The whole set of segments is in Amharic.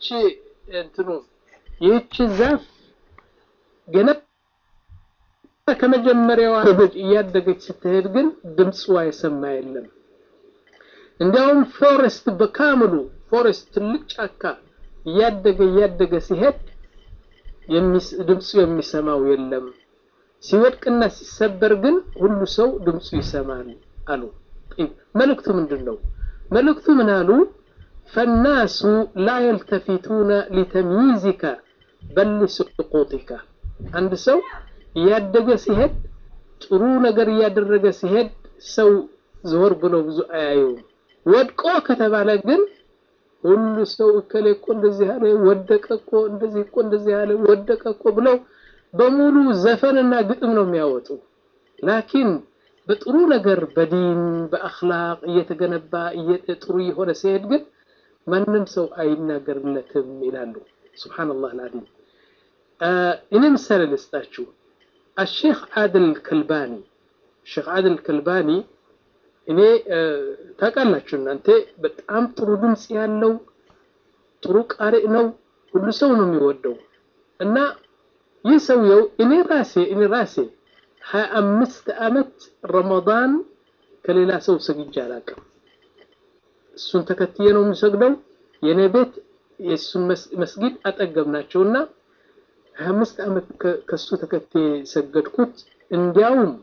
ይህች እንትኑ ይህች ዛፍ ገና ከመጀመሪያዋ እያደገች ስትሄድ ግን ድምፅዋ የሰማ የለም። እንዲያውም ፎሬስት በካምሉ ፎሬስት ትልቅ ጫካ እያደገ እያደገ ሲሄድ ድምፁ የሚሰማው የለም። ሲወድቅና ሲሰበር ግን ሁሉ ሰው ድምፁ ይሰማል አሉ። መልእክቱ ምንድን ነው? መልእክቱ ምን አሉ? ፈናሱ ላ የልተፊቱነ ሊተምይዚከ በል ስቁጢከ አንድ ሰው እያደገ ሲሄድ ጥሩ ነገር እያደረገ ሲሄድ ሰው ዘወር ብሎ ብዙ አያየውም። ወድቆ ከተባለ ግን ሁሉ ሰው እከሌ እኮ እንደዚህ አለ፣ ወደቀ እኮ እንደዚህ እኮ እንደዚህ አለ፣ ወደቀ እኮ ብለው በሙሉ ዘፈንና ግጥም ነው የሚያወጡ። ላኪን በጥሩ ነገር በዲን በአኽላቅ እየተገነባ ጥሩ የሆነ ሲሄድ ግን ማንም ሰው አይናገርለትም ይላሉ። ሱብሓነላህ አልዓዚም። እኔ ምሳሌ ልስጣችሁ። አሼክ አድል ከልባኒ ሼክ አድል ከልባኒ እኔ ታውቃላችሁ እናንተ በጣም ጥሩ ድምፅ ያለው ጥሩ ቃሪእ ነው። ሁሉ ሰው ነው የሚወደው እና ይህ ሰውየው እኔ ራሴ እኔ ራሴ ሀያ አምስት ዓመት ረመዳን ከሌላ ሰው ሰግጄ አላውቅም። እሱን ተከትዬ ነው የምሰግደው። የእኔ ቤት የእሱን መስጊድ አጠገብ ናቸውና ሀያ አምስት ዓመት ከሱ ተከትዬ ሰገድኩት። እንዲያውም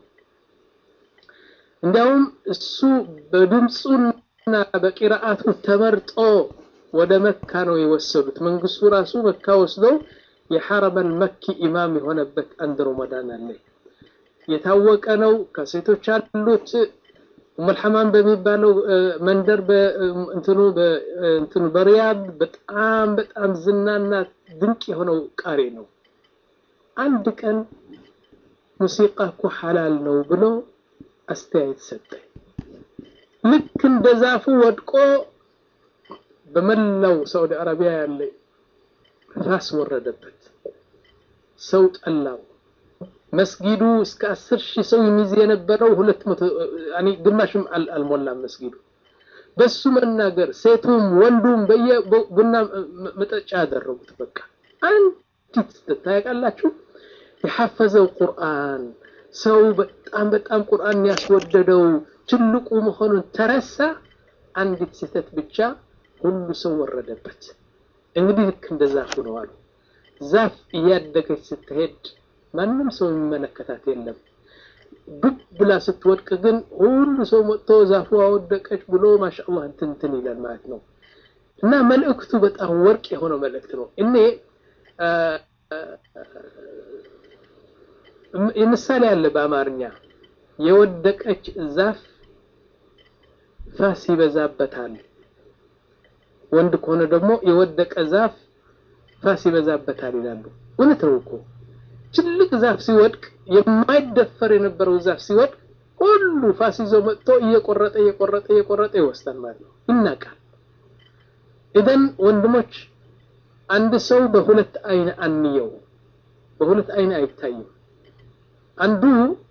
እንዲያውም እሱ በድምፁና በቂራአቱ ተመርጦ ወደ መካ ነው የወሰዱት። መንግስቱ ራሱ መካ ወስደው የሐረመል መኪ ኢማም የሆነበት አንድ ረመዳን አለ። የታወቀ ነው። ከሴቶች አሉት ኡሙልሐማም በሚባለው መንደር እንትኑ እንትኑ በሪያድ በጣም በጣም ዝናና ድንቅ የሆነው ቃሪ ነው። አንድ ቀን ሙዚቃ እኮ ሐላል ነው ብሎ አስተያየት ሰጠ። ልክ እንደ ዛፉ ወድቆ በመላው ሳዑዲ አረቢያ ያለ ራስ ወረደበት። ሰው ጠላው። መስጊዱ እስከ አስር ሺህ ሰው የሚይዝ የነበረው ሁለት መቶ ያኔ ግማሽም አልሞላም መስጊዱ። በሱ መናገር ሴቱም ወንዱም በየቡና መጠጫ ያደረጉት። በቃ አንዲት ታያውቃላችሁ፣ የሐፈዘው ቁርአን ሰው በጣም በጣም ቁርአን ያስወደደው ትልቁ መሆኑን ተረሳ። አንዲት ስህተት ብቻ ሁሉ ሰው ወረደበት። እንግዲህ ልክ እንደ ዛፉ ነው አሉ። ዛፍ እያደገች ስትሄድ ማንም ሰው የሚመለከታት የለም። ዱብ ብላ ስትወድቅ ግን ሁሉ ሰው መጥቶ ዛፉ አወደቀች ብሎ ማሻአላህ እንትንትን ይላል ማለት ነው። እና መልእክቱ በጣም ወርቅ የሆነው መልእክት ነው። እኔ ምሳሌ አለ በአማርኛ የወደቀች ዛፍ ፋስ ይበዛበታል። ወንድ ከሆነ ደግሞ የወደቀ ዛፍ ፋስ ይበዛበታል ይላሉ። እውነት ነው እኮ ትልቅ ዛፍ ሲወድቅ የማይደፈር የነበረው ዛፍ ሲወድቅ ሁሉ ፋስ ይዞ መጥቶ እየቆረጠ እየቆረጠ እየቆረጠ ይወስዳል ማለት ነው። ይናቃል። ኢደን ወንድሞች አንድ ሰው በሁለት አይን አንየው፣ በሁለት አይን አይታይም። አንዱ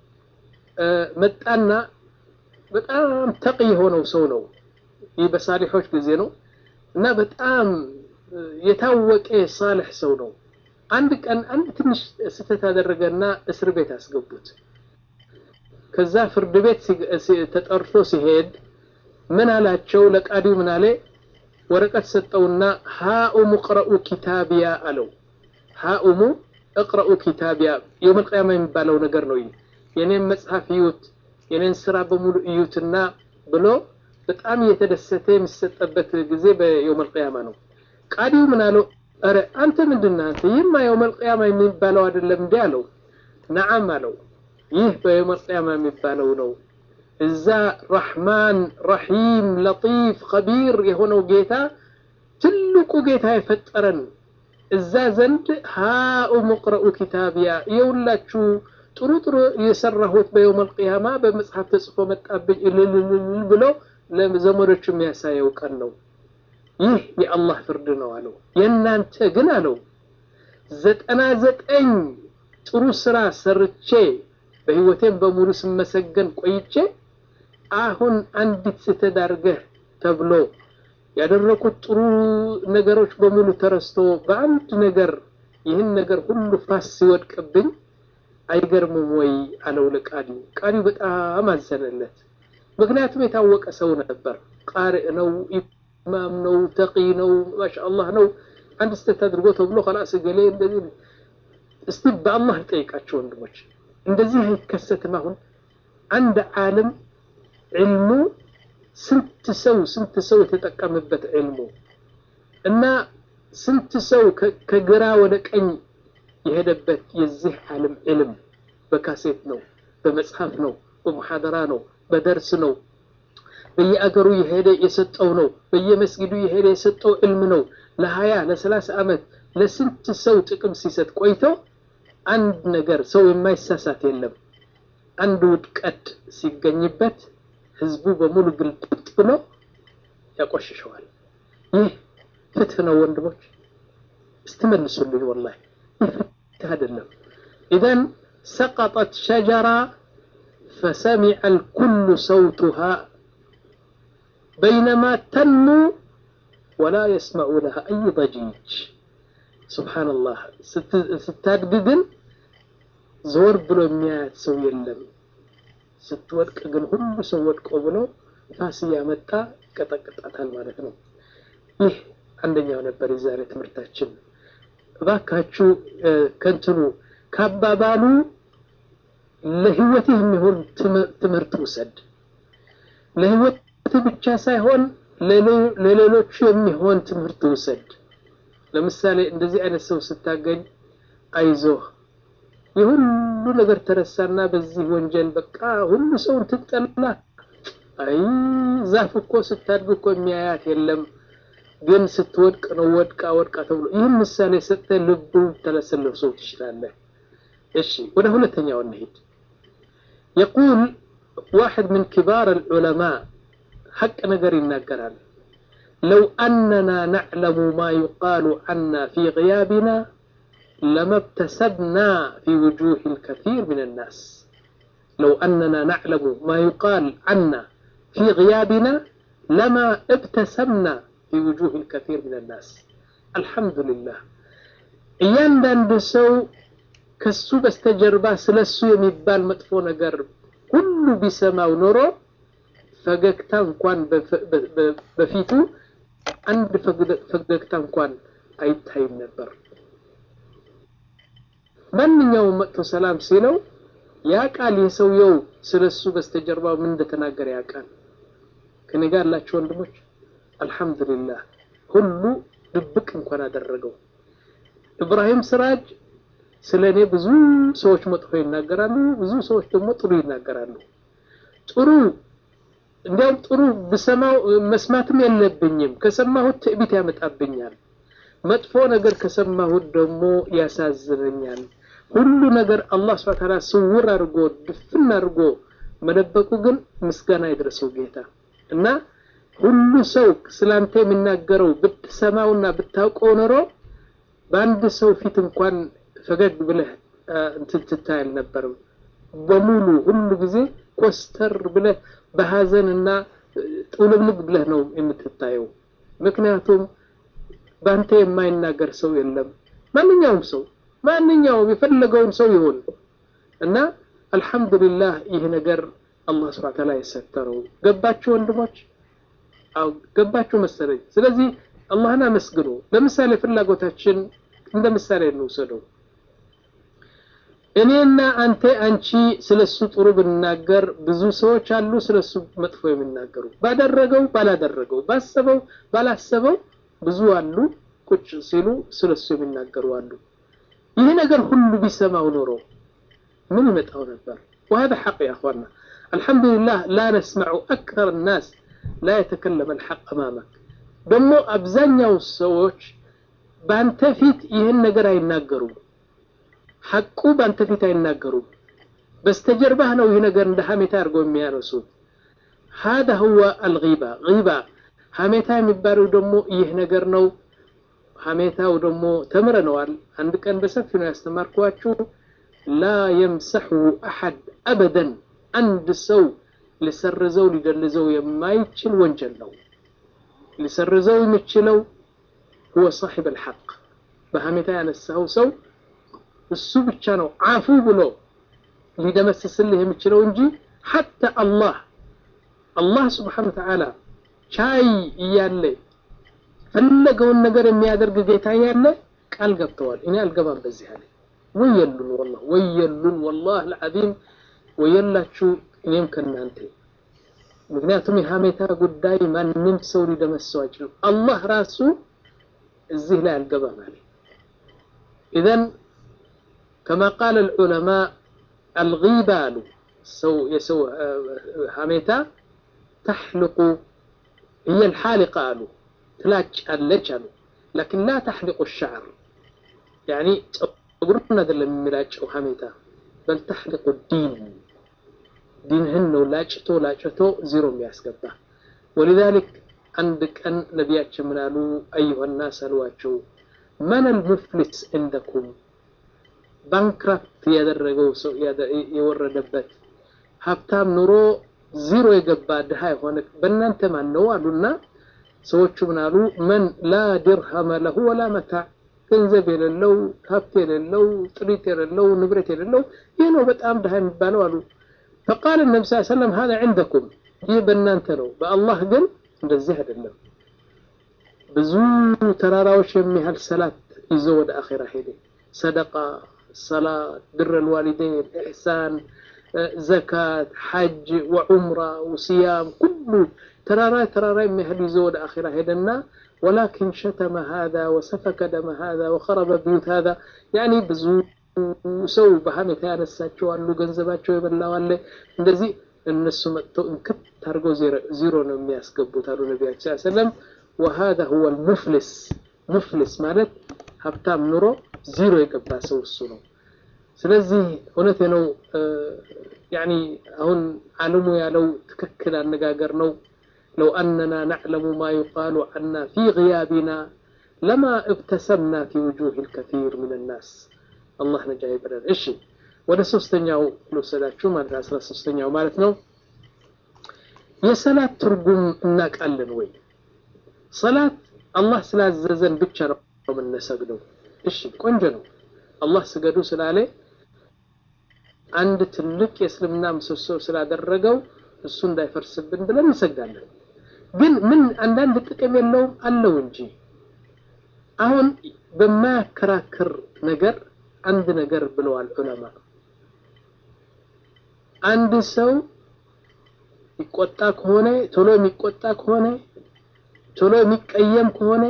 መጣና በጣም ተቅ የሆነው ሰው ነው። ይህ በሳሊሖች ጊዜ ነው እና በጣም የታወቀ ሳልሕ ሰው ነው። አንድ ቀን አንድ ትንሽ ስህተት ያደረገና እስር ቤት አስገቡት። ከዛ ፍርድ ቤት ተጠርቶ ሲሄድ ምን አላቸው? ለቃዲው ምን አለ? ወረቀት ሰጠውና ሃኡሙ ቅረኡ ኪታቢያ አለው። ሃኡሙ እቅረኡ ኪታቢያ የውመል ቂያማ የሚባለው ነገር ነው። የኔን መጽሐፍ እዩት፣ የኔን ስራ በሙሉ እዩትና ብሎ በጣም እየተደሰተ የሚሰጠበት ጊዜ በየውመል ቂያማ ነው። ቃዲው ምን አለው? ኧረ አንተ ምንድን ነህ አንተ? ይህማ የውመል ቂያማ የሚባለው አይደለም እንዴ አለው። ነዓም አለው። ይህ በየውመል ቂያማ የሚባለው ነው። እዛ ረሕማን ረሒም ለጢፍ ኸቢር የሆነው ጌታ ትልቁ ጌታ የፈጠረን እዛ ዘንድ ሃኡሙ ቅረኡ ኪታቢያ የሁላችሁ ጥሩ ጥሩ የሰራሁት በየውመል ቂያማ በመጽሐፍ ተጽፎ መጣብኝ እልልልል ብሎ ለዘመዶቹ የሚያሳየው ቀን ነው። ይህ የአላህ ፍርድ ነው አለው። የእናንተ ግን አለው ዘጠና ዘጠኝ ጥሩ ስራ ሰርቼ በህይወቴም በሙሉ ስመሰገን ቆይቼ አሁን አንዲት ስተዳርገህ ተብሎ ያደረኩት ጥሩ ነገሮች በሙሉ ተረስቶ በአንድ ነገር ይህን ነገር ሁሉ ፋስ ሲወድቅብኝ አይገርምም ወይ አለው ለቃዲው። ቃዲው በጣም አዘነለት። ምክንያቱም የታወቀ ሰው ነበር። ቃሪእ ነው፣ ኢማም ነው፣ ተቂ ነው፣ ማሻአላህ ነው። አንድ ስተት አድርጎ ተብሎ ከላስ ገሌ እንደዚህ እስቲ በአላህ ልጠይቃቸው ወንድሞች፣ እንደዚህ አይከሰትም። አሁን አንድ ዓለም ዕልሙ ስንት ሰው ስንት ሰው የተጠቀምበት ዕልሙ እና ስንት ሰው ከግራ ወደ ቀኝ የሄደበት የዚህ ዓለም ዕልም በካሴት ነው፣ በመጽሐፍ ነው፣ በሙሐደራ ነው፣ በደርስ ነው፣ በየአገሩ የሄደ የሰጠው ነው፣ በየመስጊዱ የሄደ የሰጠው ዕልም ነው። ለሀያ ለሰላሳ ዓመት ለስንት ሰው ጥቅም ሲሰጥ ቆይቶ አንድ ነገር ሰው የማይሳሳት የለም። አንድ ውድቀት ሲገኝበት ህዝቡ በሙሉ ግልብጥ ብሎ ያቆሽሸዋል። ይህ ፍትህ ነው ወንድሞች? እስትመልሱልኝ። ወላሂ ይህ ፍትህ አይደለም። ኢዘን ሰቀጠት ሸጀራ ፈሰሚዐ ልኩሉ ሰውቱሃ በይነማ ተኑ ወላ የስመዑ ለሃ አይ ضጂጅ ሱብሓነላህ። ስታድግ ግን ዘወር ብሎ የሚያያት ሰው የለም። ስትወድቅ ግን ሁሉ ሰው ወድቆ ብሎ ፋስ እያመጣ ይቀጠቅጣታል ማለት ነው። ይህ አንደኛው ነበር የዛሬ ትምህርታችን። እባካችሁ ከንትኑ ካባባሉ ለህይወትህ የሚሆን ትምህርት ውሰድ። ለህይወትህ ብቻ ሳይሆን ለሌሎቹ የሚሆን ትምህርት ውሰድ። ለምሳሌ እንደዚህ አይነት ሰው ስታገኝ አይዞህ የሁሉ ነገር ተረሳና በዚህ ወንጀል በቃ ሁሉ ሰውን ትጠላ። አይ ዛፍ እኮ ስታድግ እኮ የሚያያት የለም፣ ግን ስትወድቅ ነው ወድቃ ወድቃ ተብሎ ይህን ምሳሌ ሰጥተህ ልቡ ተለሰለፍ ሰው ትችላለህ። እሺ ወደ ሁለተኛው እንሂድ። የቁል ዋሕድ ምን ኪባር አልዑለማ ሐቅ ነገር ይናገራል። ለው አነና ነዕለሙ ማ ዩቃሉ ዐና ፊ ግያቢና لما ابتسمنا في وجوه الكثير من الناس لو أننا نعلم ما يقال عنا في غيابنا لما ابتسمنا في وجوه الكثير من الناس الحمد لله እያንዳንዱ ሰው ከሱ በስተጀርባ ስለሱ የሚባል መጥፎ ነገር ሁሉ ቢሰማው ኖሮ ፈገግታ እንኳን በፊቱ አንድ ፈገግታ እንኳን አይታይም ነበር። ማንኛውም መጥቶ ሰላም ሲለው ያውቃል። የሰውየው ስለሱ በስተጀርባው ምን እንደተናገረ ያውቃል። ከኔ ጋር ያላችሁ ወንድሞች አልሐምዱሊላህ ሁሉ ድብቅ እንኳን አደረገው። ኢብራሂም ስራጅ ስለ እኔ ብዙ ሰዎች መጥፎ ይናገራሉ፣ ብዙ ሰዎች ደግሞ ጥሩ ይናገራሉ። ጥሩ እንዲያውም ጥሩ ብሰማው መስማትም የለብኝም ከሰማሁት ትዕቢት ያመጣብኛል። መጥፎ ነገር ከሰማሁት ደግሞ ያሳዝነኛል። ሁሉ ነገር አላህ ስብሐ ወተዓላ ስውር አድርጎ ድፍን አድርጎ መደበቁ ግን ምስጋና ይድረሰው ጌታ እና ሁሉ ሰው ስላንተ የሚናገረው ብትሰማውና ብታውቀው ኖሮ በአንድ ሰው ፊት እንኳን ፈገግ ብለህ እንትን ትታይ አልነበርም። በሙሉ ሁሉ ጊዜ ኮስተር ብለህ በሀዘንና ጥውልብልብ ብለህ ነው የምትታየው። ምክንያቱም በአንተ የማይናገር ሰው የለም። ማንኛውም ሰው ማንኛውም የፈለገውን ሰው ይሁን እና አልሐምዱሊላህ ይህ ነገር አላህ ስብሐ ወተዓላ የሰተረው ገባችሁ ወንድሞች? አው ገባችሁ መሰለኝ። ስለዚህ አላህን አመስግኑ። ለምሳሌ ፍላጎታችን እንደ ምሳሌ እንውሰደው። እኔና አንተ አንቺ ስለሱ ጥሩ ብንናገር ብዙ ሰዎች አሉ ስለሱ መጥፎ የሚናገሩ ባደረገው ባላደረገው ባሰበው ባላሰበው ብዙ አሉ ቁጭ ሲሉ ስለሱ የሚናገሩ አሉ። ይህ ነገር ሁሉ ቢሰማው ኖሮ ምን ይመጣው ነበር? وهذا حق يا اخوانا الحمد لله لا نسمع اكثر الناس لا يتكلم الحق امامك ደግሞ አብዛኛው ሰዎች በአንተ ፊት ይህን ነገር አይናገሩም። ሐቁ በአንተ ፊት አይናገሩም። በስተጀርባህ ነው ይህ ነገር እንደ ሀሜታ አድርገው የሚያነሱት። هذا هو الغيبة غيبة ሀሜታ የሚባለው ደግሞ ይህ ነገር ነው። ሀሜታው ደግሞ ተምረነዋል። አንድ ቀን በሰፊ ነው ያስተማርኳችሁ። ላ የምሰሑ አሐድ አበደን አንድ ሰው ሊሰርዘው ሊደልዘው የማይችል ወንጀል ነው። ሊሰርዘው የሚችለው هو صاحب الحق በሐሜታ ያነሳው ሰው እሱ ብቻ ነው አፉ ብሎ ሊደመስስልህ የሚችለው እንጂ ሐታ አላህ አላህ ስብሓን ተዓላ ቻይ እያለ ፈለገውን ነገር የሚያደርግ ጌታ እያለ ቃል ገብተዋል እኔ አልገባም በዚህ አለ ወየሉን ወላ ወየሉን ወላህ ልዓዚም ወየላችሁ እኔም ከእናንተ ምክንያቱም የሐሜታ ጉዳይ ማንም ሰው ሊደመሰው አይችልም አላህ ራሱ እዚህ ላይ አልገባም አለ ኢዘን ከማ ቃል ልዑለማ አልጊባ አሉ ሰው የሰው ሐሜታ ተሕልቁ هي الحالقة አሉ ትላጭ አለች አሉ لكن لا تحلق الشعر يعني ጸጉሩን አይደለም የሚላጨው ሐሜታ በል ተሕልቁ ዲን ዲንህን ነው ላጭቶ ላጭቶ ዜሮ የሚያስገባ ولذلك አንድ ቀን ነቢያችን ምን አሉ አዩሃ ናስ አሏቸው መን አልሙፍሊስ እንደኩም ባንክራፕት ያደረገው ሰው የወረደበት ሀብታም ኑሮ ዚሮ የገባ ድሃ የሆነ በእናንተ ማን ነው አሉና ሰዎቹ ምን አሉ መን ላ ድርሃመ ለሁ ወላ መታዕ ገንዘብ የሌለው ሀብት የሌለው ጥሪት የሌለው ንብረት የሌለው ይህ ነው በጣም ድሃ የሚባለው አሉ ፈቃል ነቢ ስ ሰለም ሀዛ ዕንደኩም ይህ በእናንተ ነው በአላህ ግን እንደዚህ አይደለም ብዙ ተራራዎች የሚያህል ሰላት ይዞ ወደ አኼራ ሄደ ሰደቃ ሰላት ብር ልዋሊደይን ኢሕሳን ዘካት ሐጅ ወዑምራ ወስያም ኩሉ ተራራ ተራራ የሚያህል ይዞ ወደ አኼራ ሄደና ወላኪን ሸተመ ሃذا ወሰፈከ ደመ ሃذا ወኸረበ ቢዩት ሃذا ያኒ ብዙ ሰው በሐሜታ ያነሳቸው አሉ ገንዘባቸው የበላው አለ እንደዚህ እነሱ መጥተው እንክት አድርገው ዚሮ ነው የሚያስገቡት አሉ ነቢያችን ስ ሰለም وهذا هو المفلس ሙፍልስ ማለት ሀብታም ኑሮ ዚሮ የገባ ሰው እሱ ነው ስለዚህ እውነቴ ነው ያኒ አሁን አለሙ ያለው ትክክል አነጋገር ነው ለው አነና ናዕለሙ ማ ዩቃሉ አና ፊ ግያቢና ለማ እብተሰምና ፊ ውጁህ ልከፊር ምን ናስ አላህ ነጃ ይበለን እሺ ወደ ሶስተኛው ልወሰዳችሁ ማለት አስራ ሶስተኛው ማለት ነው የሰላት ትርጉም እናውቃለን ወይ ሰላት አላህ ስላዘዘን ብቻ ነው የምንሰግደው እሺ ቆንጆ ነው አላህ ስገዱ ስላለ አንድ ትልቅ የእስልምና ምሰሶ ስላደረገው እሱ እንዳይፈርስብን ብለን እንሰግዳለን ግን ምን አንዳንድ ጥቅም የለውም አለው እንጂ አሁን በማያከራክር ነገር አንድ ነገር ብለዋል ዑለማ አንድ ሰው ይቆጣ ከሆነ ቶሎ የሚቆጣ ከሆነ ቶሎ የሚቀየም ከሆነ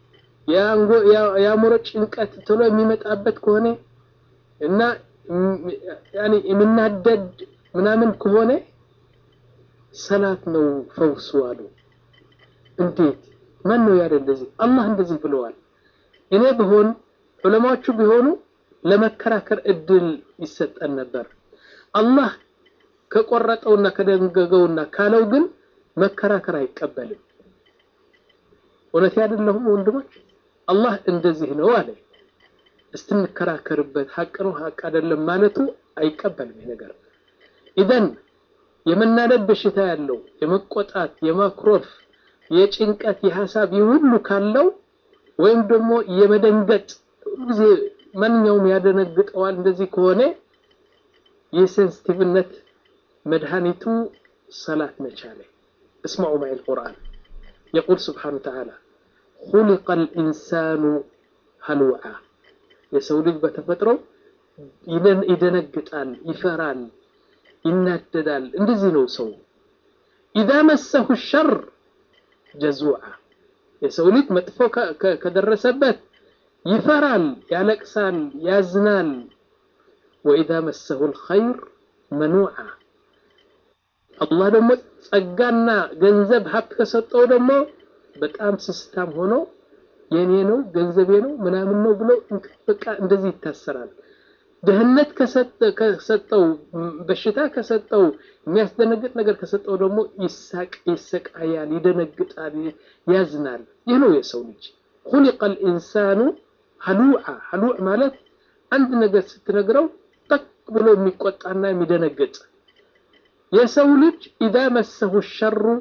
የአእምሮ ጭንቀት ቶሎ የሚመጣበት ከሆነ እና ያኒ የምናደድ ምናምን ከሆነ ሰላት ነው ፈውሱ አሉ እንዴት ማን ነው ያለ እንደዚህ አላህ እንደዚህ ብለዋል እኔ ብሆን ዑለማዎቹ ቢሆኑ ለመከራከር እድል ይሰጠን ነበር አላህ ከቆረጠውና ከደንገገውና ካለው ግን መከራከር አይቀበልም እውነት አይደለሁም ወንድሞች አላህ እንደዚህ ነው አለ እስትንከራከርበት ሀቅ ነው ሀቅ አይደለም ማለቱ አይቀበልም ይህ ነገር ኢዘን የመናደድ በሽታ ያለው የመቆጣት የማክሮፍ የጭንቀት የሀሳብ ሁሉ ካለው ወይም ደግሞ የመደንገጥ ጊዜ ማንኛውም ያደነግጠዋል እንደዚህ ከሆነ የሴንሲቲቭነት መድኃኒቱ ሰላት መቻለ እስማዑ ማይ ልቁርአን يقول سبحانه وتعالى خلق الإنسان هلوعا የሰው ልጅ በተፈጥሮ ይደነግጣል ይፈራል ይናደዳል እንደዚህ ነው ሰው ኢዛ መሰሁ ሸር ጀዙዓ የሰው ልጅ መጥፎ ከደረሰበት ይፈራል ያለቅሳል ያዝናል ወኢዛ መሰሁ ልኸይር መኑዓ አላህ ደግሞ ጸጋና ገንዘብ ሀብት ከሰጠው ደግሞ በጣም ስስታም ሆኖ የኔ ነው ገንዘቤ ነው ምናምን ነው ብሎ በቃ እንደዚህ ይታሰራል ድህነት ከሰጠው በሽታ ከሰጠው የሚያስደነግጥ ነገር ከሰጠው ደግሞ ይሳቅ ይሰቃያል ይደነግጣል ያዝናል ይህ ነው የሰው ልጅ خلق الانسان هلوعا هلوع ማለት አንድ ነገር ስትነግረው ጠቅ ብሎ የሚቆጣና የሚደነግጥ የሰው ልጅ ኢዛ መሰሁ ሸሩ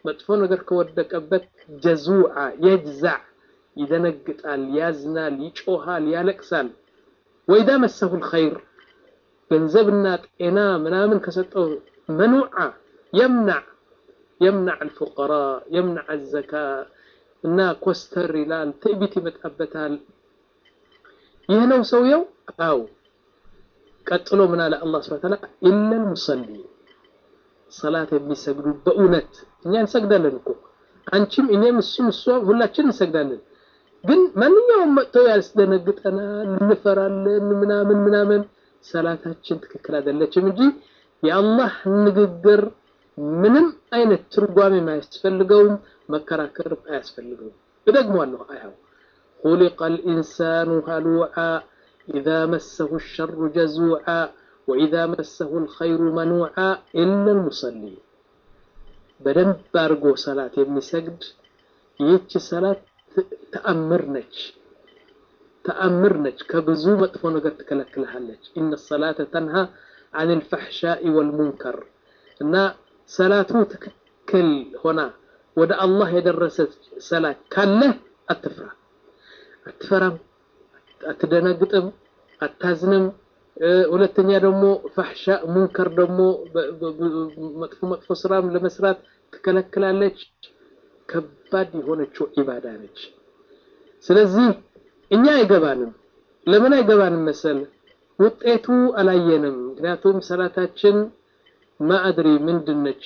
መጥፎ ነገር ከወደቀበት ጀዙዓ የጅዛዕ ይደነግጣል፣ ያዝናል፣ ይጮሃል፣ ያለቅሳል። ወኢዛ መሰሁ ልኸይር ገንዘብና ጤና ምናምን ከሰጠው መኑዓ የምናዕ የምናዕ አልፉቀራ የምናዕ አዘካ እና ኮስተር ይላል፣ ትዕቢት ይመጣበታል። ይህ ነው ሰውየው። አው ቀጥሎ ምን አለ አላህ ሱብሓነሁ ወተዓላ ኢለል ሙሰሊ ሰላት የሚሰግዱ በእውነት እኛ እንሰግዳለን እኮ አንቺም፣ እኔም፣ እሱም፣ እሷም ሁላችን እንሰግዳለን። ግን ማንኛውም መጥተው ያስደነግጠናል፣ እንፈራለን፣ ምናምን ምናምን ሰላታችን ትክክል አይደለችም እንጂ የአላህ ንግግር ምንም አይነት ትርጓሜ አያስፈልገውም፣ መከራከርም አያስፈልገውም። እደግሟለሁ አያው خلق الإنسان هلوعا إذا مسه الشر جزوعا وإذا مسه الخير منوعا إلا المصلي በደንብ አድርጎ ሰላት የሚሰግድ ይህች ሰላት ተአምር ነች ተአምር ነች ከብዙ መጥፎ ነገር ትከለክልሃለች ኢነ ሰላተ ተንሃ አን ልፈሕሻኢ ወልሙንከር እና ሰላቱ ትክክል ሆና ወደ አላህ የደረሰች ሰላት ካለህ አትፍራ አትፈራም አትደነግጥም አታዝንም ሁለተኛ ደግሞ ፋሕሻ ሙንከር ደግሞ መጥፎ መጥፎ ስራም ለመስራት ትከለክላለች ከባድ የሆነችው ዒባዳ ነች ስለዚህ እኛ አይገባንም ለምን አይገባንም መሰል ውጤቱ አላየንም ምክንያቱም ሰላታችን ማአድሪ ምንድነች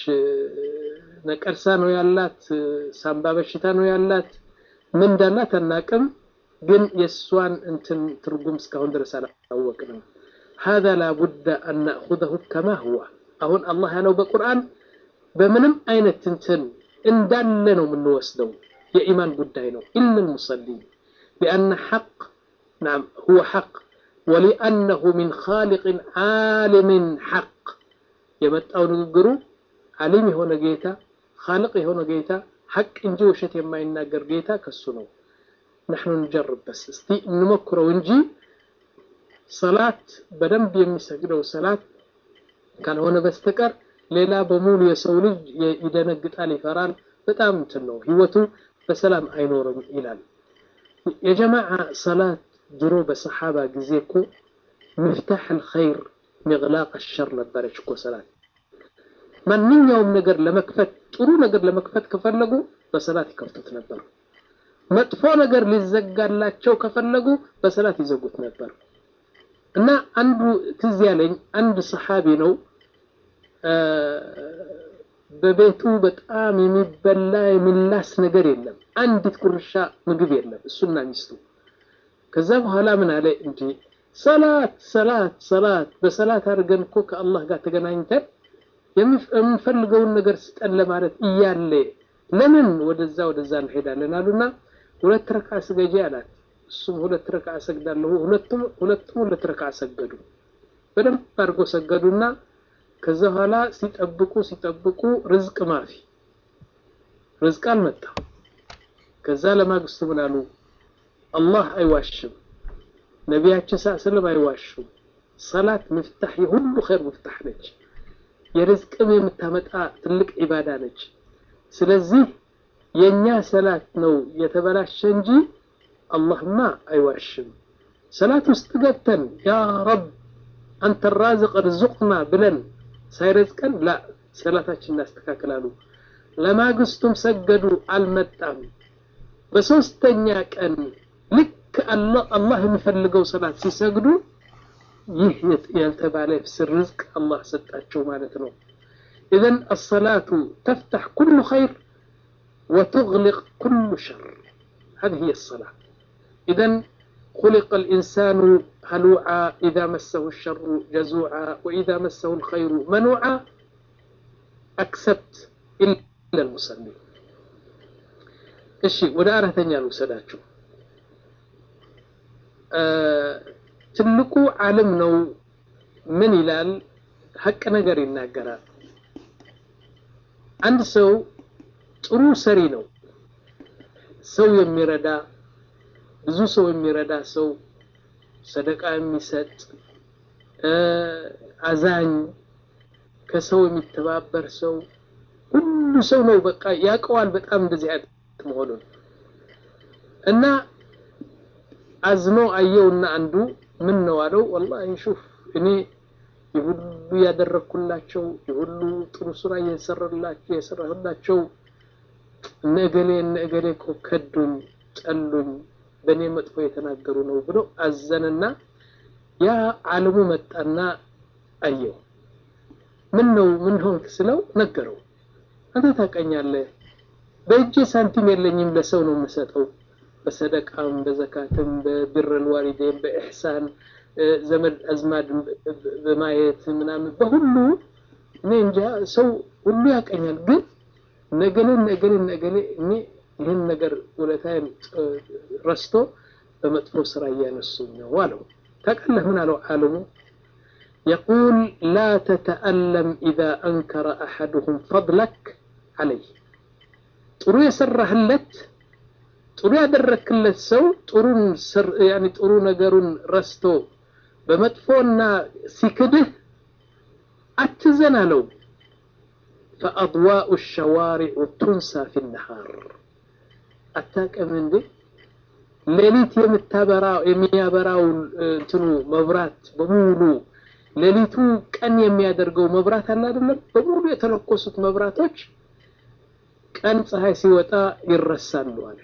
ነቀርሳ ነው ያላት ሳምባ በሽታ ነው ያላት ምን እንዳላት አናቅም ግን የእሷን እንትን ትርጉም እስካሁን ድረስ አላወቅንም هذا لا بد أن نأخذه كما هو أهون الله ያለው በቁርአን በምንም አይነት እንትን እንዳለ ነው የምንወስደው የኢማን ጉዳይ ነው إلا المصلين لأن حق نعم هو حق ولأنه من خالق عالم حق የመጣው ንግግሩ ዓሊም የሆነ ጌታ خالق የሆነ ጌታ ሐቅ እንጂ ውሸት የማይናገር ጌታ ከሱ ነው نحن نجرب بس እስቲ እንሞክረው እንጂ ሰላት በደንብ የሚሰግደው ሰላት ካልሆነ በስተቀር ሌላ በሙሉ የሰው ልጅ ይደነግጣል፣ ይፈራል። በጣም እንትን ነው ህይወቱ በሰላም አይኖርም ይላል። የጀማዓ ሰላት ድሮ በሰሓባ ጊዜ እኮ ምፍታሕ አልኸይር ሚግላቅ አሸር ነበረች እኮ ሰላት። ማንኛውም ነገር ለመክፈት ጥሩ ነገር ለመክፈት ከፈለጉ በሰላት ይከፍቱት ነበር። መጥፎ ነገር ሊዘጋላቸው ከፈለጉ በሰላት ይዘጉት ነበር። እና አንዱ ትዝ ያለኝ አንድ ሰሓቢ ነው በቤቱ በጣም የሚበላ የሚላስ ነገር የለም አንዲት ቁርሻ ምግብ የለም እሱና ሚስቱ ከዛ በኋላ ምን አለ እንጂ ሰላት ሰላት ሰላት በሰላት አድርገን እኮ ከአላህ ጋር ተገናኝተን የምንፈልገውን ነገር ስጠን ለማለት እያለ ለምን ወደዛ ወደዛ እንሄዳለን አሉና ሁለት ረካ ስገጂ አላት እሱም ሁለት ረካ ሰግዳለሁ ሁለቱም ሁለቱም ሁለት ረካ ሰገዱ በደንብ አድርጎ ሰገዱና ከዛ በኋላ ሲጠብቁ ሲጠብቁ ርዝቅ ማፊ ርዝቅ አልመጣም ከዛ ለማግስቱ ምን አሉ አላህ አይዋሽም ነቢያችን ሰለም አይዋሹም ሰላት ምፍታህ የሁሉ ኸይር ምፍታህ ነች የርዝቅም የምታመጣ ትልቅ ዒባዳ ነች ስለዚህ የኛ ሰላት ነው የተበላሸ እንጂ አላህማ አይዋሽም ሰላት ውስጥ ገብተን ያ ረብ አንተ ራዝቅ ርዙቅና ብለን ሳይረዝቀን ላ ሰላታችን እናስተካክላሉ ለማግስቱም ሰገዱ አልመጣም በሶስተኛ ቀን ልክ አላህ የሚፈልገው ሰላት ሲሰግዱ ይህ ያልተባለ ስር ርዝቅ አላህ ሰጣቸው ማለት ነው إذن الصلاة تفتح كل خير وتغلق كل شر هذه هي الصلاة إذن خلق الإنسان هلوعا إذا مسه الشر جزوعا وإذا مسه الخير منوعا أكسبت إلا المصلين እሺ ወደ አራተኛ ልውሰዳችሁ ትልቁ ዓለም ነው ምን ይላል ሀቅ ነገር ይናገራል አንድ ሰው ጥሩ ሰሪ ነው ሰው የሚረዳ ብዙ ሰው የሚረዳ ሰው ሰደቃ የሚሰጥ አዛኝ ከሰው የሚተባበር ሰው ሁሉ ሰው ነው በቃ ያውቀዋል በጣም እንደዚህ አይነት መሆኑን እና አዝኖ አየውና አንዱ ምን ነው አለው ወላሂ ሹፍ እኔ የሁሉ ያደረግኩላቸው የሁሉ ጥሩ ስራ እየሰራላቸው የሰራሁላቸው እነ እገሌ እነ እገሌ እኮ ከዱኝ ጠሉኝ በእኔ መጥፎ የተናገሩ ነው ብሎ አዘንና ያ ዓለሙ መጣና አየው ምን ነው ምን ሆንክ ስለው ነገረው አንተ ታውቀኛለህ በእጄ ሳንቲም የለኝም ለሰው ነው የምሰጠው በሰደቃም በዘካትም በብረል ዋሊዴን በኢሕሳን ዘመድ አዝማድ በማየት ምናምን በሁሉ እኔ እንጃ ሰው ሁሉ ያቀኛል ግን ነገሌ ነገሌ ነገሌ እኔ ይህን ነገር ውለታዬን ረስቶ በመጥፎ ስራ እያነሱኝ ነው አለው ታውቃለህ ምን አለው ዓለሙ يقول لا تتألم إذا أنكر أحدهم فضلك عليه ጥሩ የሰራህለት ጥሩ ያደረክለት ሰው ጥሩን ያኒ ጥሩ ነገሩን ረስቶ በመጥፎና ሲክድህ አትዘን አለው فأضواء الشوارع تنسى في النهار አታውቅም እንዴ ሌሊት የምታበራ የሚያበራው እንትኑ መብራት በሙሉ ሌሊቱ ቀን የሚያደርገው መብራት አለ አይደለም በሙሉ የተለኮሱት መብራቶች ቀን ፀሐይ ሲወጣ ይረሳሉ አለ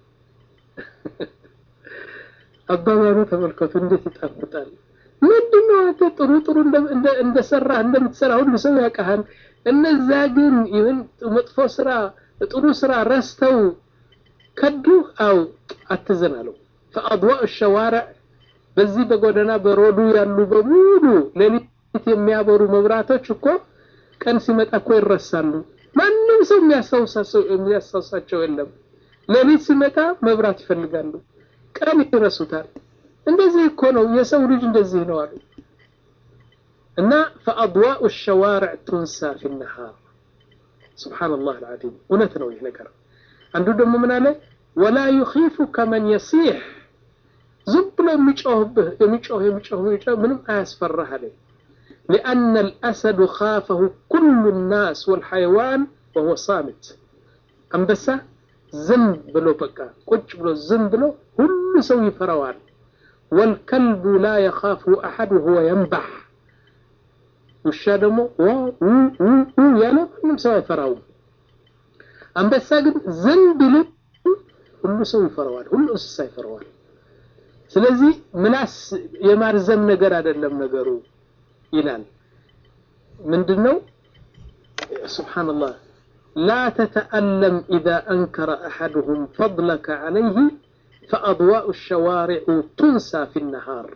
አባባሉ ተመልከቱ እንዴት ይጣፍጣል ምንድነው አንተ ጥሩ ጥሩ እንደሰራ እንደምትሰራ ሁሉ ሰው ያውቃሃል እነዛ ግን ይህን መጥፎ ስራ ጥሩ ስራ ረስተው ከዱ አው አትዘን አለው ፈአድዋء الشوارع በዚህ በጎዳና በሮዱ ያሉ በሙሉ ሌሊት የሚያበሩ መብራቶች እኮ ቀን ሲመጣ እኮ ይረሳሉ ማንም ሰው የሚያስታውሳቸው የለም ሌሊት ሲመጣ መብራት ይፈልጋሉ ቀን ይረሱታል እንደዚህ እኮ ነው የሰው ልጅ እንደዚህ ነው አሉ እና فأضواء الشوارع تنسى في النهار سبحان الله العظيم እውነት ነው ይህ ነገር አንዱ ደግሞ ምን አለ ولا يخيفك من يصيح ዝም ብሎ የሚጮህብህ የሚጮህ የሚጮህ የሚጮህ ምንም አያስፈራህ አለ لأن الأسد خافه كل الناس والحيوان وهو صامت አንበሳ ዝም ብሎ በቃ ቁጭ ብሎ ዝም ብሎ ሁሉ ሰው ይፈራዋል والكلب لا يخافه أحد وهو ينبح ውሻ ደግሞ ያለ ምንም ሰው አይፈራውም አንበሳ ግን ዝም ቢል ሁሉ ሰው ይፈራዋል ሁሉ እንስሳ ይፈራዋል ስለዚህ ምላስ የማርዘም ነገር አይደለም ነገሩ ይላል ምንድነው ስብሓንላህ لا تتألم إذا أنكر أحدهم فضلك عليه فأضواء الشوارع تنسى في النهار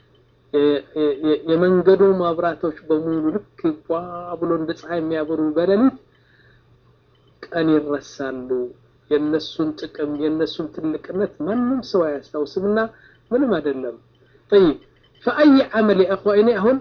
የመንገዱ መብራቶች በሙሉ ልክ ዋ ብሎ እንደ ፀሐይ የሚያበሩ በሌሊት ቀን ይረሳሉ የነሱን ጥቅም የነሱን ትልቅነት ማንም ሰው አያስታውስምና ምንም አይደለም طيب فأي عمل يا أخوة እኔ አሁን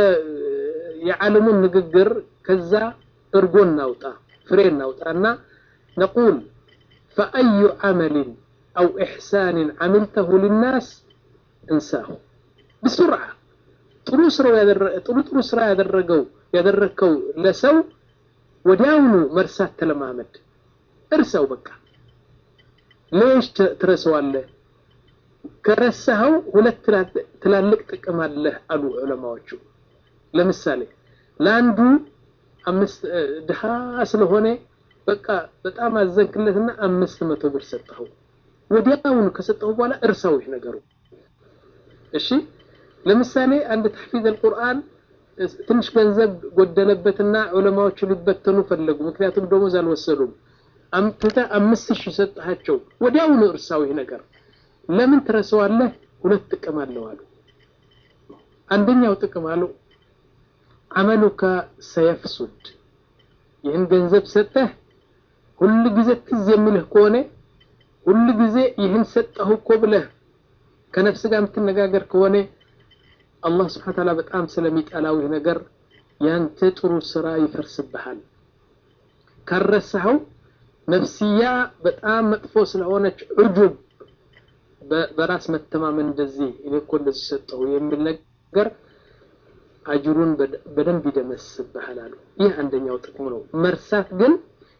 የዓለሙን ንግግር ከዛ እርጎ እናውጣ ፍሬ እናውጣና نقول فأي عمل أو إحسان عملته للناس انساه بسرعة ጥሩ ስራው ጥሩ ጥሩ ስራ ያደረገው ያደረከው ለሰው ወዲያውኑ መርሳት ተለማመድ እርሰው በቃ ሌሽ ትረሳዋለህ ከረሳኸው ሁለት ትላልቅ ጥቅም አለህ አሉ ዑለማዎቹ ለምሳሌ ለአንዱ አምስት ድሃ ስለሆነ በቃ በጣም አዘንክለትና አምስት መቶ ብር ሰጠኸው ወዲያውኑ ከሰጠው በኋላ እርሳው ይህ ነገሩ እሺ ለምሳሌ አንድ ተሕፊዝ አልቁርአን ትንሽ ገንዘብ ጎደለበትና ዑለማዎቹ ሊበተኑ ፈለጉ ምክንያቱም ደሞዝ አልወሰዱም አምጥተ አምስት ሺህ ሰጥሃቸው ወዲያውኑ እርሳው ይህ ነገር ለምን ትረሳዋለህ ሁለት ጥቅም አለው አሉ አንደኛው ጥቅም አለው አመሉካ ሰየፍሱድ ይህን ገንዘብ ሰጠህ ሁል ጊዜ ትዝ የሚልህ ከሆነ ሁል ጊዜ ይህን ሰጠሁ እኮ ብለህ ከነፍስ ጋር የምትነጋገር ከሆነ አላህ ስብሓን ታላ በጣም ስለሚጠላው ይህ ነገር ያንተ ጥሩ ስራ ይፈርስብሃል ካረሳኸው ነፍስያ በጣም መጥፎ ስለሆነች ዑጁብ በራስ መተማመን እንደዚህ እኔ እኮ እንደዚህ ሰጠሁ የሚል ነገር አጅሩን በደንብ ይደመስብሃል አሉ ይህ አንደኛው ጥቅሙ ነው መርሳት ግን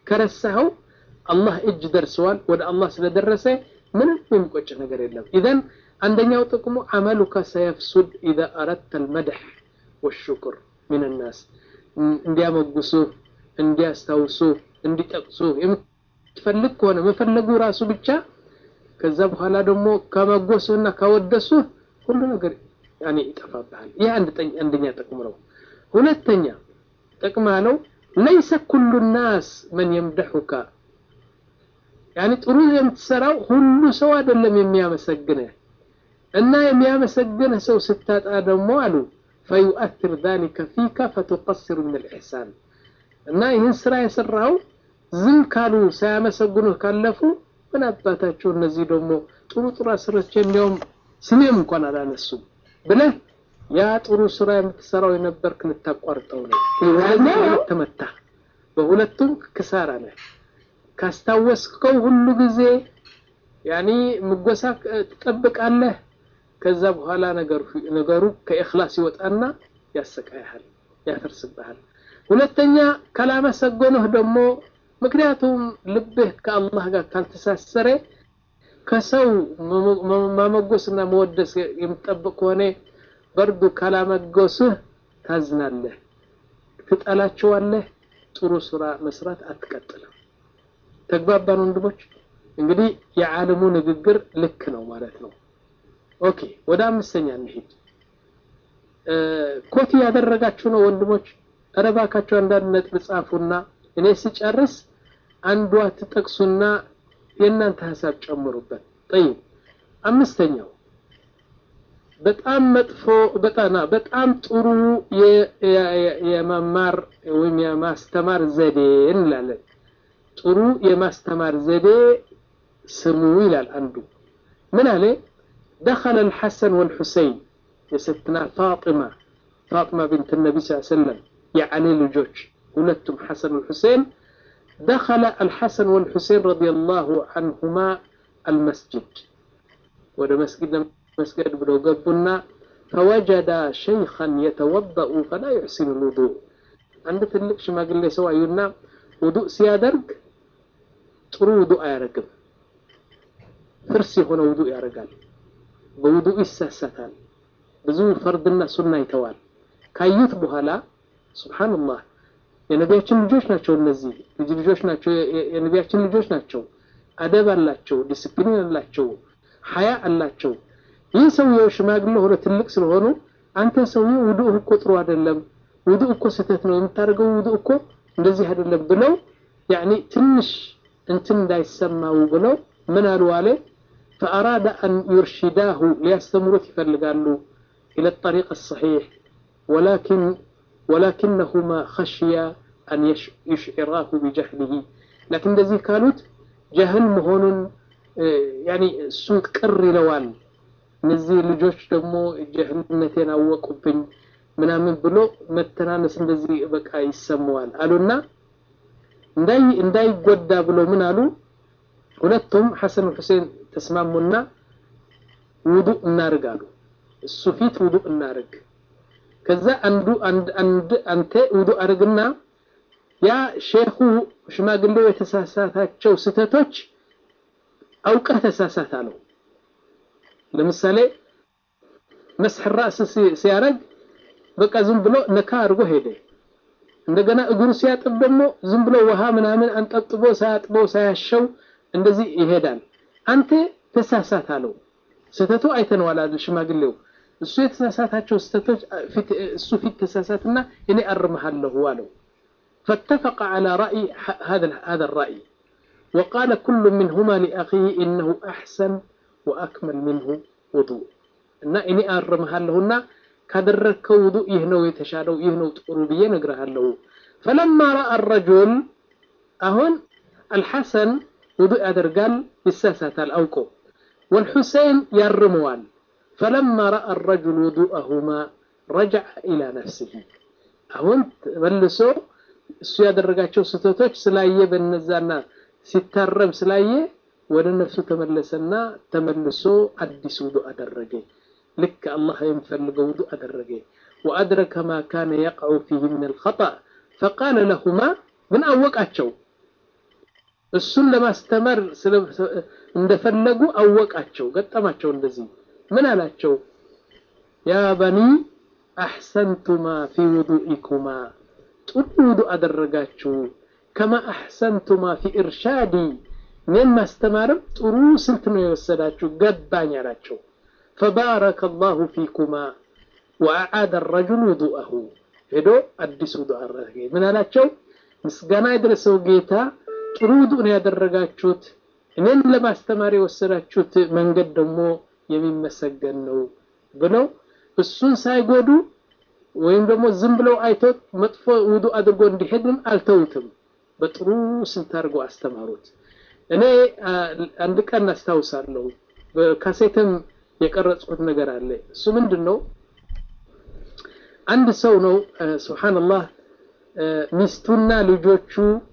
ከረሳኸው አላህ እጅ ደርሰዋል። ወደ አላህ ስለደረሰ ምንም የሚቆጭ ነገር የለም። ኢዘን አንደኛው ጥቅሙ አመሉከ ሰየፍሱድ ኢዛ አረድተ አልመድሕ ወሽኩር ሚን ናስ እንዲያመጉሱ፣ እንዲያስታውሱ፣ እንዲጠቅሱ የምትፈልግ ከሆነ መፈለጉ ራሱ ብቻ ከዛ በኋላ ደግሞ ከመጎሱና ካወደሱ ሁሉ ነገር ያኔ ይጠፋብሃል። ይህ አንደኛ ጥቅሙ ነው። ሁለተኛ ጥቅም አለው ለይሰ ኩሉ ናስ መን የምደሑካ ያኔ ጥሩ የምትሰራው ሁሉ ሰው አይደለም የሚያመሰግንህ እና የሚያመሰግንህ ሰው ስታጣ ደግሞ አሉ ፈዩአትር ዛሊከ ፊከ ፈቱቀስሩ ምን ልኢሕሳን እና ይህን ስራ የሰራው ዝም ካሉ ሳያመሰግኑህ ካለፉ ምን አባታቸው እነዚህ ደግሞ ጥሩ ጥሩ ስራች እንዲያውም ስሜም እንኳን አላነሱም ብለህ ያ ጥሩ ስራ የምትሰራው የነበርክ ልታቋርጠው ነው። ተመታ። በሁለቱም ክሳራ ነህ። ካስታወስከው ሁሉ ጊዜ ያኒ ምጎሳ ትጠብቃለህ። ከዛ በኋላ ነገሩ ከእኽላስ ይወጣና ያሰቃይሃል፣ ያፈርስብሃል። ሁለተኛ ካላመሰገኑህ ደግሞ ምክንያቱም ልብህ ከአላህ ጋር ካልተሳሰረ ከሰው ማመጎስና መወደስ የምትጠብቅ ከሆነ በርዱ ካላመጎስህ ታዝናለህ፣ ትጠላቸዋለህ። ጥሩ ስራ መስራት አትቀጥልም። ተግባባን ወንድሞች? እንግዲህ የዓለሙ ንግግር ልክ ነው ማለት ነው። ኦኬ ወደ አምስተኛ እንሂድ። ኮት ያደረጋችሁ ነው ወንድሞች? ኧረ እባካችሁ አንዳንድ ነጥብ ጻፉና እኔ ስጨርስ አንዷ ትጠቅሱና የእናንተ ሀሳብ ጨምሩበት። ጠይብ አምስተኛው በጣም መጥፎ በጣና በጣም ጥሩ የመማር ወይም የማስተማር ዘዴ እንላለን። ጥሩ የማስተማር ዘዴ ስሙ ይላል አንዱ። ምን አለ? ደኸለ አልሐሰን ወልሑሰይን የሰትና ፋጢማ ፋጢማ ብንት ነቢ ስ ሰለም የዓሊ ልጆች ሁለቱም ሐሰን ወልሑሴን ደኸለ አልሐሰን ወልሑሴን ረዲየላሁ አንሁማ አልመስጅድ ወደ መስጊድ መስገድ ብለው ገቡና ፈወጀዳ ሸይኸን የተወበኡ ፈላ ዩሕሲኑ ልውዱእ አንድ ትልቅ ሽማግሌ ሰው አዩና ውዱእ ሲያደርግ ጥሩ ውዱእ አያደርግም። ፍርስ የሆነ ውዱእ ያደርጋል። በውዱእ ይሳሳታል። ብዙ ፈርድና ሱና ይተዋል። ካዩት በኋላ ሱብሓነላህ የነቢያችን ልጆች ናቸው። እነዚህ ልጅ ልጆች ናቸው። የነቢያችን ልጆች ናቸው። አደብ አላቸው፣ ዲስፕሊን አላቸው፣ ሀያ አላቸው። ይህ ሰውየው ሽማግሌ ሆነ ትልቅ ስለሆኑ አንተ ሰውየው ውዱእ እኮ ጥሩ አይደለም፣ ውዱእ እኮ ስህተት ነው የምታደርገው፣ ውዱእ እኮ እንደዚህ አይደለም ብለው ያኒ ትንሽ እንትን እንዳይሰማው ብለው ምን አሉ አለ ፈአራደ አን ዩርሽዳሁ ሊያስተምሩት ይፈልጋሉ ኢለ ጠሪቅ ሰሒሕ ወላኪን ወላኪነሁማ ኸሽያ አን ዩሽዕራሁ ቢጀህሊሂ ላኪን እንደዚህ ካሉት ጀህል መሆኑን ያኒ እሱ ቅር ይለዋል። እነዚህ ልጆች ደግሞ ጀህልነቴን አወቁብኝ ምናምን ብሎ መተናነስ እንደዚህ በቃ ይሰማዋል አሉና እንዳይጎዳ ብሎ ምን አሉ ሁለቱም ሐሰን ሁሴን ተስማሙና ውዱእ እናርግ አሉ። እሱ ፊት ውዱእ እናርግ። ከዛ አንዱ አንድ አንተ ውዱእ አድርግና ያ ሼኹ ሽማግሌው የተሳሳታቸው ስህተቶች አውቀህ ተሳሳት አለው። ለምሳሌ መስሕ ራስ ሲያደርግ በቃ ዝም ብሎ ነካ አድርጎ ሄደ። እንደገና እግሩ ሲያጥብ ደግሞ ዝም ብሎ ውሃ ምናምን አንጠብጥቦ ሳያጥበው ሳያሸው እንደዚህ ይሄዳል። አንተ ተሳሳት አለው። ስህተቱ አይተነዋል አይደል ሽማግሌው። እሱ የተሳሳታቸው ስህተቶች እሱ ፊት ተሳሳትና እኔ አርመሃለሁ አለው። فاتفق على رأي هذا هذا الرأي وقال كل منهما لأخيه إنه أحسن وأكمل منه وضوء እና እኔ አርመሃለሁና ካደረግከው ውዱእ ይህ ነው የተሻለው ይህ ነው ጥሩ ብዬ ነግረሃለሁ። ፈለማ ረአ ረጁል አሁን አልሐሰን ውዱእ ያደርጋል ይሳሳታል አውቆ ወልሑሴን ያርመዋል። ፈለማ ረአ ረጁል ውዱአሁማ ረጀዐ ኢላ ነፍሲሂ አሁን መልሶ እሱ ያደረጋቸው ስህተቶች ስላየ በነዛና ሲታረም ስላየ ወደ ነፍሱ ተመለሰና ተመልሶ አዲስ ውዱእ አደረገ። ልክ አላህ የሚፈልገው ውዱእ አደረገ። ወአድረከ ማ ካነ የቅዑ ፊህ ምን አልኸጠእ ፈቃለ ለሁማ ግን አወቃቸው። እሱን ለማስተማር እንደፈለጉ አወቃቸው፣ ገጠማቸው። እንደዚህ ምን አላቸው? ያ በኒ አሕሰንቱማ ፊ ውዱኢኩማ ጥሩ ውዱ አደረጋችሁ። ከማ አሕሰንቱማ ፊ ኢርሻዲ እኔን ማስተማርም ጥሩ ስልት ነው የወሰዳችሁ ገባኝ አላቸው። ፈባረከ አላሁ ፊኩማ ወአዓደ ረጁል ውዱአሁ ሄዶ አዲስ ውዱ አረገ። ምን አላቸው? ምስጋና የደረሰው ጌታ ጥሩ ውዱ ነው ያደረጋችሁት፣ እኔን ለማስተማር የወሰዳችሁት መንገድ ደግሞ የሚመሰገን ነው ብለው እሱን ሳይጎዱ ወይም ደግሞ ዝም ብለው አይቶት መጥፎ ውዱ አድርጎ እንዲሄድም አልተውትም። በጥሩ ስልት አድርገው አስተማሩት። እኔ አንድ ቀን አስታውሳለሁ፣ በካሴትም የቀረጽኩት ነገር አለ። እሱ ምንድን ነው? አንድ ሰው ነው ሱብሓነላህ፣ ሚስቱና ልጆቹ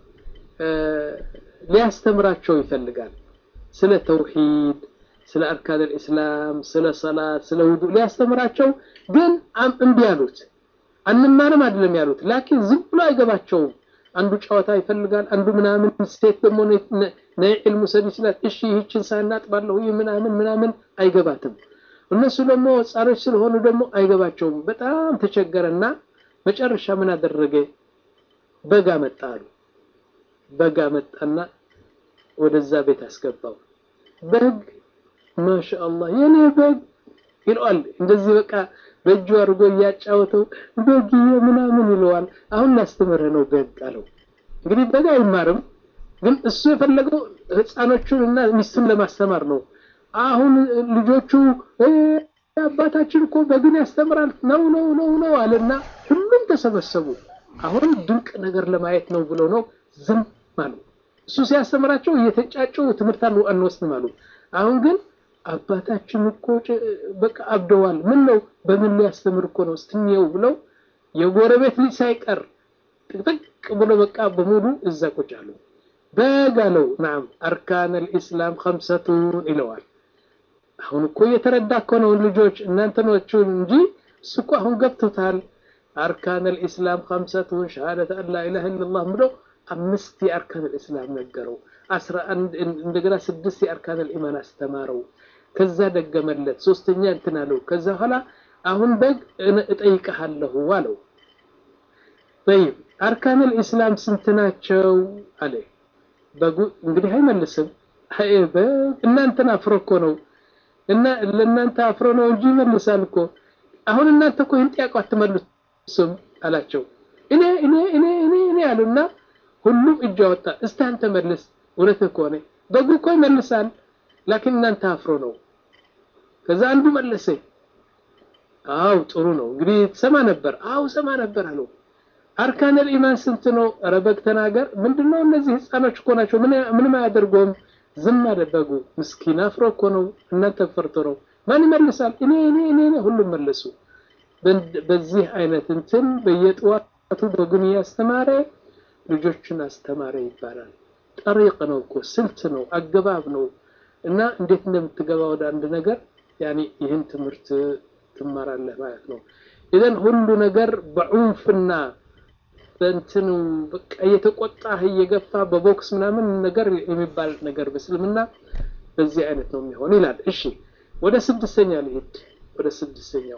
ሊያስተምራቸው ይፈልጋል። ስለ ተውሂድ፣ ስለ አርካን አልኢስላም፣ ስለ ሰላት፣ ስለ ውዱእ ሊያስተምራቸው ግን እምቢ አሉት። አንማርም አይደለም ያሉት፣ ላኪን ዝም ብሎ አይገባቸውም። አንዱ ጨዋታ ይፈልጋል፣ አንዱ ምናምን። ሴት ደግሞ ነይ ዒልሙ ሰድ ይችላል። እሺ ይህችን ሳናጥባለሁ ይህ ምናምን ምናምን አይገባትም። እነሱ ደግሞ ህጻኖች ስለሆኑ ደግሞ አይገባቸውም። በጣም ተቸገረና መጨረሻ ምን አደረገ? በጋ መጣ አሉ። በጋ መጣና ወደዛ ቤት አስገባው። በግ ማሻአላህ የኔ በግ ይለዋል። እንደዚህ በቃ በእጁ አድርጎ እያጫወተው በግ ምናምን ይለዋል። አሁን ላስተምርህ ነው በግ አለው። እንግዲህ በግ አይማርም፣ ግን እሱ የፈለገው ህፃኖቹን እና ሚስቱን ለማስተማር ነው። አሁን ልጆቹ አባታችን እኮ በግን ያስተምራል ነው ነው ነው ነው አለና ሁሉም ተሰበሰቡ። አሁን ድንቅ ነገር ለማየት ነው ብሎ ነው ዝም አሉ። እሱ ሲያስተምራቸው እየተጫጩ ትምህርት አንወስድም አሉ። አሁን ግን አባታችን እኮ በቃ አብደዋል። ምን ነው በምን ሊያስተምር እኮ ነው ስትኛው ብለው የጎረቤት ልጅ ሳይቀር ጥቅጥቅ ብሎ በቃ በሙሉ እዛ ቁጭ አሉ። በግ አለው ናም አርካን አልኢስላም ከምሰቱን ይለዋል። አሁን እኮ እየተረዳ እኮ ነው ልጆች እናንተ ናችሁ እንጂ እሱ እኮ አሁን ገብቶታል። አርካን አልኢስላም ከምሰቱን ሸሃደት አን ላ ኢላሃ ኢለላህ ብሎ አምስት የአርካን አልኢስላም ነገረው። አስራ አንድ እንደገና ስድስት የአርካን አልኢማን አስተማረው። ከዛ ደገመለት። ሶስተኛ እንትን አለው። ከዛ በኋላ አሁን በግ እጠይቅሃለሁ አለው። ጠይብ አርካን አልኢስላም ስንት ናቸው አለ። በጉ እንግዲህ አይመልስም። እናንተን አፍሮ እኮ ነው እና ለእናንተ አፍሮ ነው እንጂ ይመልሳል እኮ። አሁን እናንተ እኮ ይህን ጥያቄ አትመልሱም አላቸው። እኔ እኔ እኔ እኔ እኔ አሉና ሁሉም እጅ አወጣ። እስቲ አንተ መልስ። እውነትህ ከሆነ በጉ እኮ ይመልሳል፣ ላኪን እናንተ አፍሮ ነው። ከዛ አንዱ መለሰ። አው ጥሩ ነው እንግዲህ ትሰማ ነበር። አው ሰማ ነበር አለው። አርካነል ኢማን ስንት ነው? ኧረ በግ ተናገር። ምንድነው? እነዚህ ህፃኖች እኮ ናቸው፣ ምንም አያደርገውም። ዝም አለ በጉ። ምስኪን አፍሮ እኮ ነው፣ እናንተ ፈርቶ ነው። ማን ይመልሳል? እኔ እኔ እኔ ሁሉም መለሱ። በዚህ አይነት እንትን በየጠዋቱ በጉን እያስተማረ ልጆችን አስተማረ ይባላል። ጠሪቅ ነው እኮ ስልት ነው አገባብ ነው። እና እንዴት እንደምትገባ ወደ አንድ ነገር ያኔ ይህን ትምህርት ትማራለህ ማለት ነው። ኢዘን ሁሉ ነገር በዑንፍና በእንትኑ በቃ እየተቆጣህ እየገፋ በቦክስ ምናምን ነገር የሚባል ነገር በእስልምና በዚህ አይነት ነው የሚሆን ይላል። እሺ ወደ ስድስተኛ ልሂድ። ወደ ስድስተኛው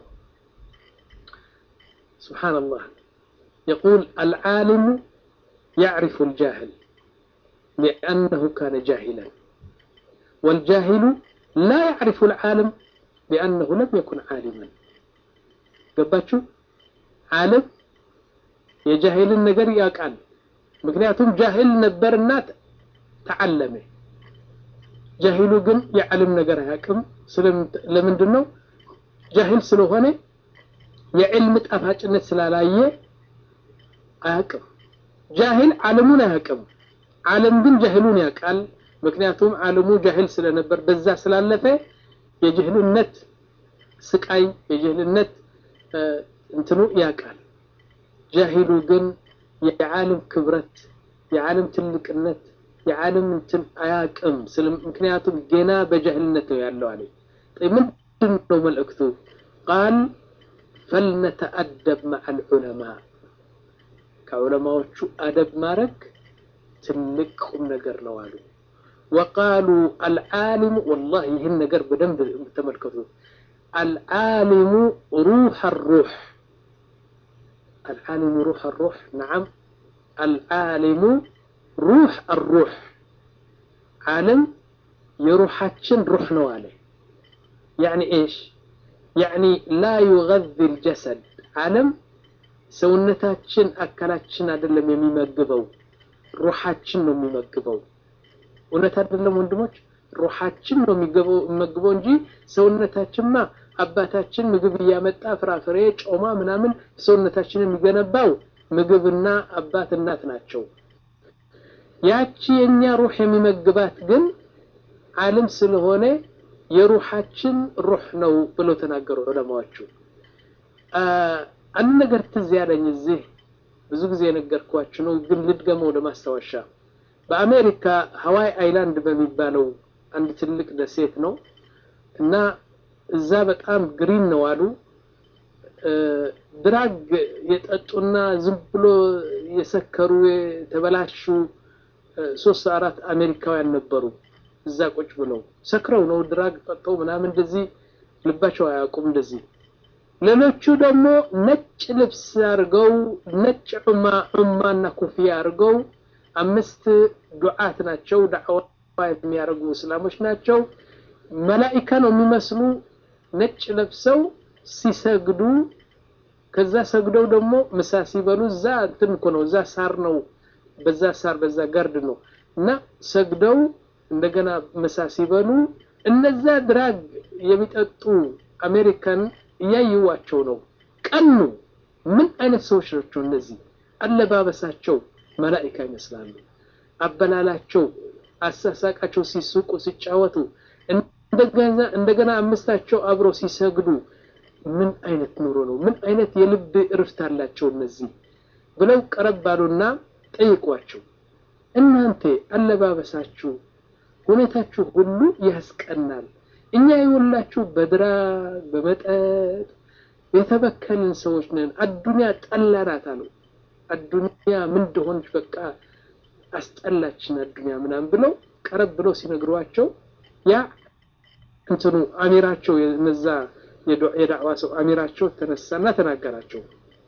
ሱብሓነላህ የቁል አልዓሊሙ يعرف الجاهل لأنه كان جاهلا والجاهل لا يعرف العالم لأنه لم يكن عالما ገባችሁ ዓለም የጃሂልን ነገር ያውቃል ምክንያቱም ጃሂል ነበርና ተዓለመ ጃሂሉ ግን የዓለም ነገር አያውቅም ለምንድን ነው ጃሂል ስለሆነ የዕልም ጣፋጭነት ስላላየ አያውቅም ጃሂል ዓለሙን አያውቅም ዓለም ግን ጃሂሉን ያውቃል ምክንያቱም ዓለሙ ጃሂል ስለነበር በዛ ስላለፈ የጅህልነት ስቃይ የጅህልነት እንትኑ ያውቃል ጃሂሉ ግን የዓለም ክብረት የዓለም ትልቅነት የዓለም እንትን አያውቅም ምክንያቱም ገና በጃህልነት ነው ያለው አለ ምንድን ነው መልእክቱ ቃል ፈልነተአደብ መዓ ልዑለማ ከዑለማዎቹ አደብ ማድረግ ትልቅ ቁም ነገር ነው አሉ። ወቃሉ አልዓሊሙ ወላሂ ይህን ነገር በደንብ ተመልከቱት። አልዓሊሙ ሩሕ ሩሕ አልዓሊሙ ሩሕ ሩሕ ነዓም አልዓሊሙ ሩሕ ሩሕ ዓለም የሩሓችን ሩሕ ነው አለ። ያዕኒ ኤሽ ያዕኒ ላ ዩገዚ ልጀሰድ ዓለም ሰውነታችን አካላችን አይደለም የሚመግበው ሩሓችን ነው የሚመግበው። እውነት አይደለም ወንድሞች? ሩሓችን ነው የሚመግበው እንጂ ሰውነታችንማ አባታችን ምግብ እያመጣ ፍራፍሬ፣ ጮማ ምናምን ሰውነታችን የሚገነባው ምግብና አባት እናት ናቸው። ያቺ የኛ ሩህ የሚመግባት ግን ዓለም ስለሆነ የሩሓችን ሩህ ነው ብለው ተናገሩ ዑለማዎቹ። አንድ ነገር ትዝ ያለኝ እዚህ ብዙ ጊዜ የነገርኳችሁ ነው፣ ግን ልድገመው ለማስታወሻ። በአሜሪካ ሀዋይ አይላንድ በሚባለው አንድ ትልቅ ደሴት ነው እና እዛ በጣም ግሪን ነው አሉ። ድራግ የጠጡና ዝም ብሎ የሰከሩ የተበላሹ ሶስት አራት አሜሪካውያን ነበሩ። እዛ ቁጭ ብለው ሰክረው ነው ድራግ ጠጠው ምናምን እንደዚህ ልባቸው አያውቁም እንደዚህ ሌሎቹ ደግሞ ነጭ ልብስ አድርገው ነጭ ዑማ ዑማና ኮፍያ አድርገው አምስት ዱዓት ናቸው። ዳዕዋ የሚያደርጉ እስላሞች ናቸው። መላኢካ ነው የሚመስሉ ነጭ ለብሰው ሲሰግዱ፣ ከዛ ሰግደው ደግሞ ምሳ ሲበሉ እዛ እንትን እኮ ነው፣ እዛ ሳር ነው፣ በዛ ሳር በዛ ጋርድ ነው እና ሰግደው እንደገና ምሳ ሲበሉ እነዛ ድራግ የሚጠጡ አሜሪካን እያዩዋቸው ነው። ቀኑ ምን አይነት ሰዎች ናቸው እነዚህ? አለባበሳቸው መላኢካ ይመስላሉ። አበላላቸው፣ አሳሳቃቸው፣ ሲስቁ ሲጫወቱ፣ እንደገና አምስታቸው አብረው ሲሰግዱ ምን አይነት ኑሮ ነው? ምን አይነት የልብ እርፍት አላቸው እነዚህ ብለው ቀረብ ባሉና ጠይቋቸው። እናንተ አለባበሳችሁ፣ ሁኔታችሁ ሁሉ ያስቀናል። እኛ የወላችሁ በድራግ በመጠጥ የተበከልን ሰዎች ነን። አዱንያ ጠላናት አሉ። አዱንያ ምን እንደሆነች በቃ አስጠላችን አዱንያ ምናምን ብለው ቀረብ ብለው ሲነግሯቸው ያ እንትኑ አሚራቸው የነዛ የዳዕዋ ሰው አሚራቸው ተነሳና ተናገራቸው።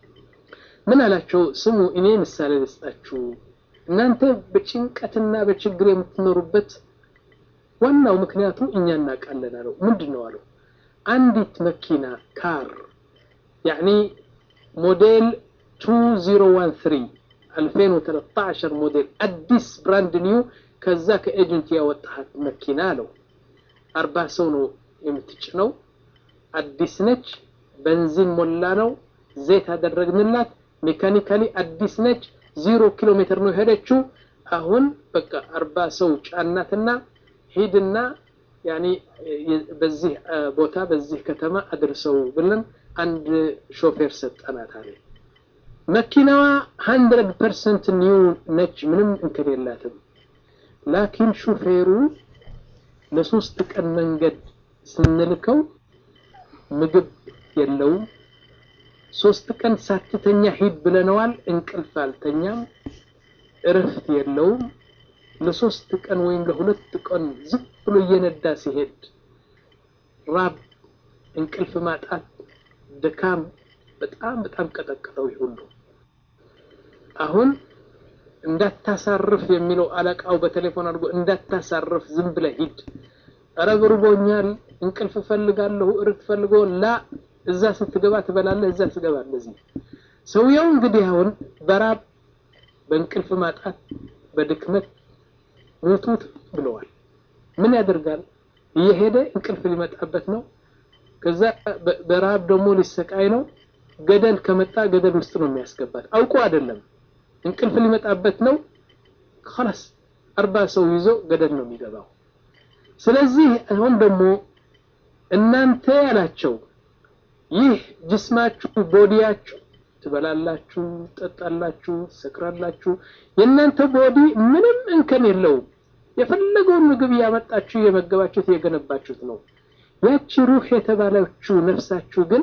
ምን አላቸው? ስሙ እኔ ምሳሌ ልስጣችሁ። እናንተ በጭንቀትና በችግር የምትኖሩበት ዋናው ምክንያቱ እኛ እናውቃለን አለው። ምንድን ነው አለው? አንዲት መኪና ካር ያዕኒ ሞዴል 2013 2013 ሞዴል አዲስ ብራንድ ኒው ከዛ ከኤጀንት ያወጣሃት መኪና አለው። አርባ ሰው ነው የምትጭነው። አዲስ ነች። ቤንዚን ሞላ ነው። ዘይት አደረግንላት። ሜካኒካሊ አዲስ ነች። ዜሮ ኪሎ ሜትር ነው የሄደችው። አሁን በቃ አርባ ሰው ጫናትና ሂድና ያኒ በዚህ ቦታ በዚህ ከተማ አድርሰው ብለን አንድ ሾፌር ሰጠናት አለ። መኪናዋ ሀንድረድ ፐርሰንት ኒው ነች፣ ምንም እንከን የላትም። ላኪን ሹፌሩ ለሶስት ቀን መንገድ ስንልከው ምግብ የለውም። ሶስት ቀን ሳትተኛ ሂድ ብለነዋል፣ እንቅልፍ አልተኛም፣ እረፍት የለውም። ለሶስት ቀን ወይም ለሁለት ቀን ዝም ብሎ እየነዳ ሲሄድ ራብ፣ እንቅልፍ ማጣት፣ ድካም በጣም በጣም ቀጠቀጠው ሁሉ። አሁን እንዳታሳርፍ የሚለው አለቃው በቴሌፎን አድርጎ እንዳታሳርፍ ዝም ብለህ ሂድ፣ ኧረ ብርቦኛል፣ እንቅልፍ እፈልጋለሁ፣ እርት ፈልጎ ላ እዛ ስትገባ ትበላለህ፣ እዛ ትገባለህ። እዚህ ሰውየው እንግዲህ አሁን በራብ በእንቅልፍ ማጣት በድክመት ሙቱት ብለዋል። ምን ያደርጋል? እየሄደ እንቅልፍ ሊመጣበት ነው። ከዛ በረሃብ ደግሞ ሊሰቃይ ነው። ገደል ከመጣ ገደል ውስጥ ነው የሚያስገባት። አውቆ አይደለም፣ እንቅልፍ ሊመጣበት ነው። ኸላስ አርባ ሰው ይዞ ገደል ነው የሚገባው። ስለዚህ አሁን ደግሞ እናንተ ያላቸው ይህ ጅስማችሁ ቦዲያችሁ ትበላላችሁ፣ ትጠጣላችሁ፣ ትሰክራላችሁ። የእናንተ ቦዲ ምንም እንከን የለውም። የፈለገውን ምግብ እያመጣችሁ እየመገባችሁት እየገነባችሁት ነው። ያቺ ሩህ የተባለችው ነፍሳችሁ ግን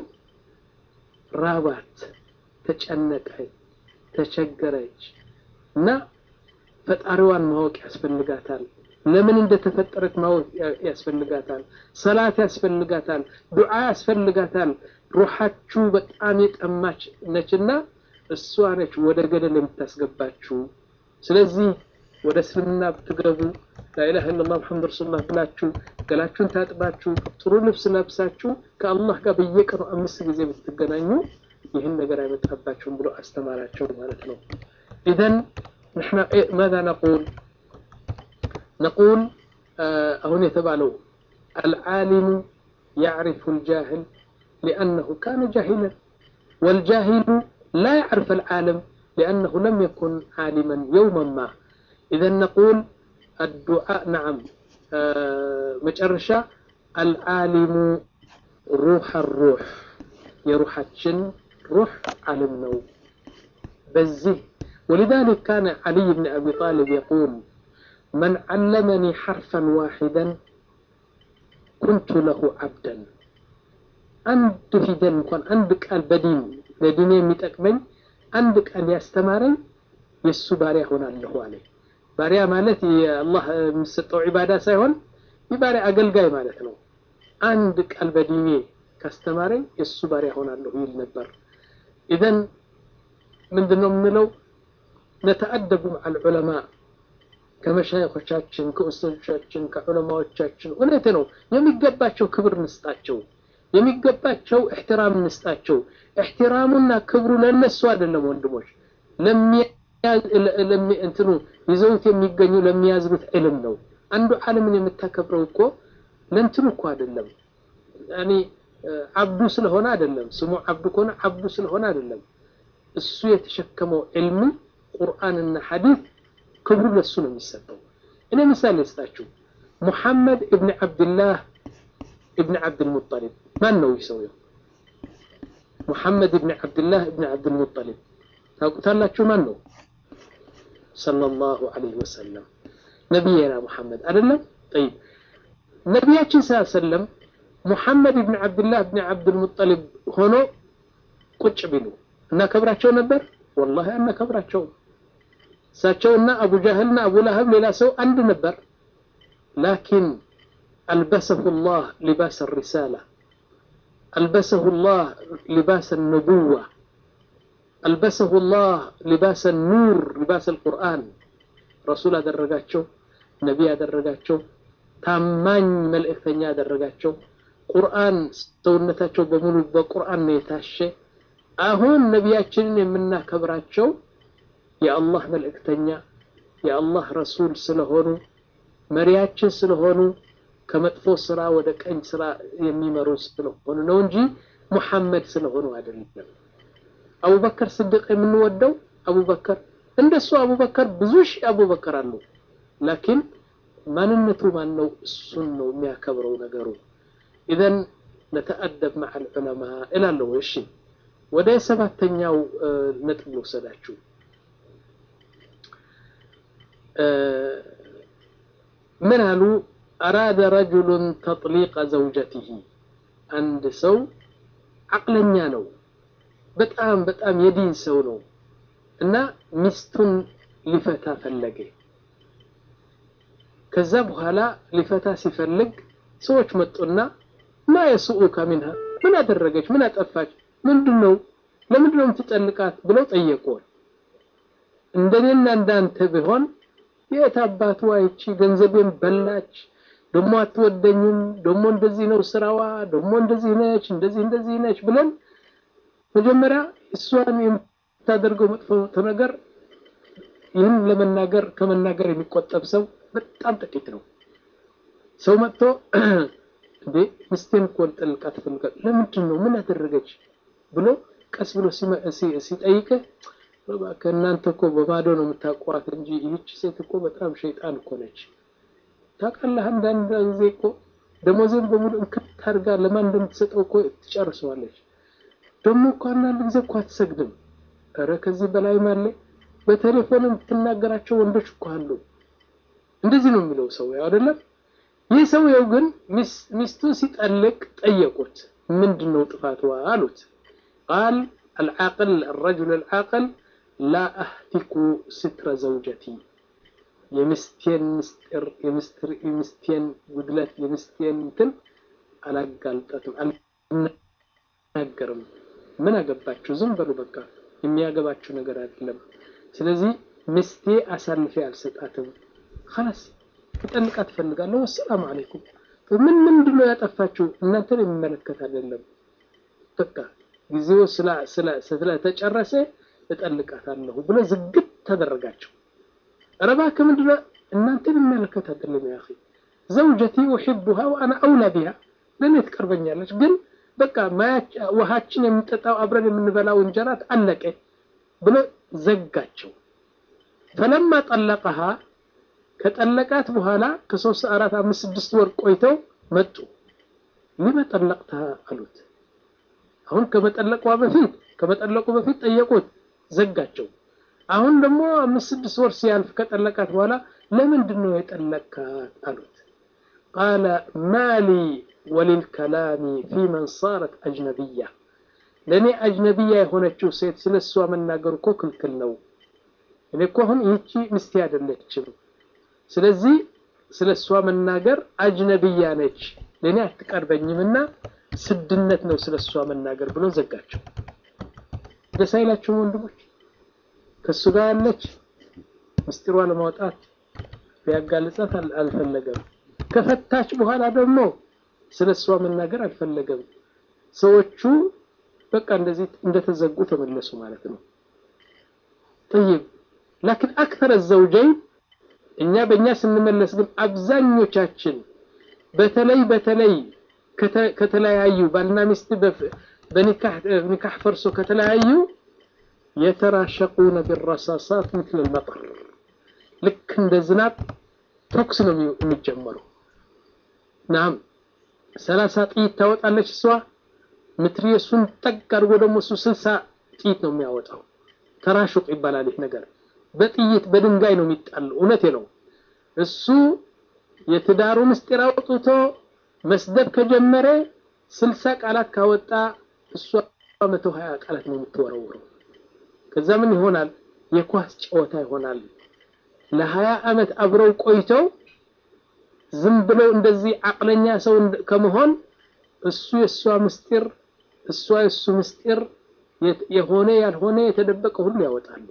ራባት፣ ተጨነቀች፣ ተቸገረች እና ፈጣሪዋን ማወቅ ያስፈልጋታል። ለምን እንደተፈጠረች ማወቅ ያስፈልጋታል። ሰላት ያስፈልጋታል። ዱዓ ያስፈልጋታል። ሩሓችሁ በጣም የጠማች ነችና እሷ ነች ወደ ገደል የምታስገባችሁ። ስለዚህ ወደ እስልምና ብትገቡ ላኢላሃ ኢለላህ ሙሐመድ ረሱሉላህ ብላችሁ ገላችሁን ታጥባችሁ ጥሩ ልብስ ለብሳችሁ ከአላህ ጋር በየቀኑ አምስት ጊዜ ብትገናኙ ይህን ነገር አይመጣባችሁም ብሎ አስተማራቸው ማለት ነው። ኢዘን ንሕና ማዛ ነቁል ነቁል አሁን የተባለው አልዓሊሙ ያዕሪፉ ልጃህል ሊአነሁ ካነ ጃሂለን ወልጃሂሉ ላ ያዕርፍ አልዓለም ሊአነሁ ለም የኩን ዓሊመን የውመን ማ ኢዘን ነቁል الدعاء نعم مجرشة العالم روح الروح يروح الجن روح علم نو بزه ولذلك كان علي بن أبي طالب يقول من علمني حرفا واحدا كنت له عبدا عند في دل كان عندك البدين لديني متأكمل عندك أن يستمرن يسو هنا له عليه ባሪያ ማለት የአላህ የሚሰጠው ዒባዳ ሳይሆን የባሪያ አገልጋይ ማለት ነው። አንድ ቃል በዲኔ ካስተማረኝ የእሱ ባሪያ ሆናለሁ ይል ነበር። ኢዘን ምንድን ነው የምንለው? ነተአደቡ መዓል ዑለማ ከመሻይኾቻችን፣ ከኡስቶቻችን፣ ከዑለማዎቻችን እውነት ነው የሚገባቸው ክብር ንስጣቸው፣ የሚገባቸው እሕትራም ንስጣቸው። እሕትራሙና ክብሩ ለነሱ አይደለም ወንድሞች እንትኑ ይዘውት የሚገኙ ለሚያዝኑት ዕልም ነው። አንዱ ዓለምን የምታከብረው እኮ ለእንትኑ እኮ አይደለም፣ ያኔ አብዱ ስለሆነ አይደለም። ስሙ አብዱ ከሆነ አብዱ ስለሆነ አይደለም። እሱ የተሸከመው ዕልም ቁርአንና ሐዲስ ክብሩ ለሱ ነው የሚሰጠው። እኔ ምሳሌ ልስጣችሁ። ሙሐመድ እብን ዓብድላህ እብን ዓብድልሙጠሊብ ማን ነው ይህ ሰውየው? ሙሐመድ እብን ዓብድላህ እብን ዓብድልሙጠሊብ ታውቁታላችሁ? ማን ነው? ሰለላሁ ዐለይሂ ወሰለም ነቢይና ሙሐመድ አይደለም? ጠይብ ነቢያችን ስ ሰለም ሙሐመድ ብን ዓብድላህ ብን ዓብድልሙጠሊብ ሆኖ ቁጭ ቢሉ እናከብራቸው ነበር? ወላሂ አናከብራቸውም። እሳቸውና አቡ ጃህልና አቡ ለሀብ ሌላ ሰው አንድ ነበር። ላኪን አልበሰሁ ላህ ሊባስ ሪሳላ አልበሰሁ ላህ ሊባስ ንቡዋ አልበሰሁ ላህ ሊባስ ኑር ሊባስ አልቁርአን ረሱል አደረጋቸው፣ ነቢ ያደረጋቸው፣ ታማኝ መልእክተኛ ያደረጋቸው። ቁርአን ሰውነታቸው በሙሉ በቁርአን ነው የታሸ። አሁን ነቢያችንን የምናከብራቸው የአላህ መልእክተኛ የአላህ ረሱል ስለሆኑ መሪያችን ስለሆኑ ከመጥፎ ስራ ወደ ቀኝ ስራ የሚመሩ ስለሆኑ ነው እንጂ ሙሐመድ ስለሆኑ አይደለም። አቡበከር ስድቅ የምንወደው አቡበከር እንደሱ አቡበከር ብዙ ሺህ አቡበከር አሉ። ላኪን ማንነቱ ማን ነው? እሱን ነው የሚያከብረው ነገሩ። ኢዘን ነተአደብ መዓል ዑለማ እላለሁ። እሺ ወደ ሰባተኛው ነጥብ ልውሰዳችሁ። ምን አሉ? አራደ ረጁሉን ተጥሊቀ ዘውጀቲሂ አንድ ሰው አቅለኛ ነው በጣም በጣም የዲን ሰው ነው እና ሚስቱን ሊፈታ ፈለገ። ከዛ በኋላ ሊፈታ ሲፈልግ ሰዎች መጡና ማ የስኡከ ሚንሃ ምን አደረገች? ምን አጠፋች? ምንድን ነው ለምንድን ነው የምትጠልቃት? ብለው ጠየቁን። እንደኔና እንዳንተ ቢሆን የት አባቱ አይቺ ገንዘቤን በላች፣ ደሞ አትወደኝም፣ ደሞ እንደዚህ ነው ስራዋ፣ ደሞ እንደዚህ ነች፣ እንደዚህ እንደዚህ ነች ብለን መጀመሪያ እሷን የምታደርገው መጥፎ ነገር ይህን ለመናገር ከመናገር የሚቆጠብ ሰው በጣም ጥቂት ነው። ሰው መጥቶ እንዴ ሚስቴን እኮ ልጠልቃት እፈልጋለሁ፣ ለምንድን ነው ምን አደረገች ብሎ ቀስ ብሎ ሲጠይቅህ ከእናንተ እኮ በባዶ ነው የምታውቋት እንጂ ይህች ሴት እኮ በጣም ሸይጣን እኮ ነች። ታውቃለህ፣ አንዳንድ ጊዜ እኮ ደሞዜን በሙሉ እንክት አድርጋ ለማን እንደምትሰጠው እኮ ትጨርሰዋለች። ደግሞ እኮ አንዳንድ ጊዜ እኮ አትሰግድም። ኧረ ከዚህ በላይም አለ። በቴሌፎን የምትናገራቸው ወንዶች እኮ አሉ። እንደዚህ ነው የሚለው ሰው አይደለም። ይህ ሰውየው ግን ሚስቱ ሲጠልቅ ጠየቁት፣ ምንድን ነው ጥፋትዋ አሉት። ቃል አልዓቅል الرجل العاقل لا أهتك ستر زوجتي የሚስቴን ምስጢር የሚስቴን ጉድለት የሚስቴን እንትን አላጋልጠትም አልናገርም። ምን አገባችሁ? ዝም በሉ በቃ የሚያገባችሁ ነገር አይደለም። ስለዚህ ሚስቴ አሳልፌ አልሰጣትም። ኸላስ ልጠልቃት እፈልጋለሁ። ወሰላሙ አለይኩም። ምን ምንድን ነው ያጠፋችሁ? እናንተን የሚመለከት አይደለም። በቃ ጊዜው ስለተጨረሰ እጠልቃታለሁ ብሎ ዝግት ተደረጋቸው። ኧረ እባክህ ምንድን ነው እናንተን የሚመለከት አይደለም። ያ አኺ ዘውጀቲ ኡሒቡሃ ወአና አውላ ቢሃ ለእኔ ትቀርበኛለች ግን በቃ ውሃችን የምንጠጣው አብረን የምንበላው እንጀራት አለቀ ብሎ ዘጋቸው። ፈለማ ጠለቀሃ ከጠለቃት በኋላ ከሶስት አራት አምስት ስድስት ወር ቆይተው መጡ። ሊመ ጠለቅተሃ አሉት። አሁን ከመጠለቋ በፊት ከመጠለቁ በፊት ጠየቁት፣ ዘጋቸው። አሁን ደግሞ አምስት ስድስት ወር ሲያልፍ ከጠለቃት በኋላ ለምንድን ነው የጠለቃት አሉት። ቃለ ማሊ ወሊልከላሚ ፊመን ሳረት አጅነቢያ ለእኔ አጅነቢያ የሆነችው ሴት ስለ እሷ መናገር እኮ ክልክል ነው። እኔ እኮ አሁን ይህቺ ምስቴ አይደለችም። ስለዚህ ስለ እሷ መናገር አጅነቢያ ነች፣ ለእኔ አትቀርበኝምና ስድነት ነው ስለ እሷ መናገር ብሎ ዘጋቸው። ደስ አይላችሁም ወንድሞች? ከእሱ ጋር ያለች ምስጢሯ ለማውጣት ቢያጋልጻት አልፈለገም። ከፈታች በኋላ ደግሞ ስለ እሷ መናገር አልፈለገም። ሰዎቹ በቃ እንደዚህ እንደተዘጉ ተመለሱ ማለት ነው። ጠይብ ላኪን አክተረ ዘውጀይን እኛ በእኛ ስንመለስ ግን አብዛኞቻችን በተለይ በተለይ ከተለያዩ ባልና ሚስት በኒካህ ፈርሶ ከተለያዩ የተራሸቁነ ቢረሳሳት ምትል መጠር ልክ እንደ ዝናብ ተኩስ ነው የሚጀመረው። ናም ሰላሳ ጥይት ታወጣለች እሷ ምትሪየሱን ጠቅ አድርጎ ደግሞ እሱ ስልሳ ጥይት ነው የሚያወጣው። ተራሹቅ ይባላል ይህ ነገር። በጥይት በድንጋይ ነው የሚጣል። እውነቴ ነው። እሱ የትዳሩ ምስጢር አውጥቶ መስደብ ከጀመረ ስልሳ ቃላት ካወጣ እሷ መቶ ሀያ ቃላት ነው የምትወረውረው። ከዛ ምን ይሆናል? የኳስ ጨዋታ ይሆናል። ለሀያ ዓመት አብረው ቆይተው ዝም ብለው እንደዚህ አቅለኛ ሰው ከመሆን እሱ የእሷ ምስጢር እሷ የእሱ ምስጢር የሆነ ያልሆነ የተደበቀ ሁሉ ያወጣሉ።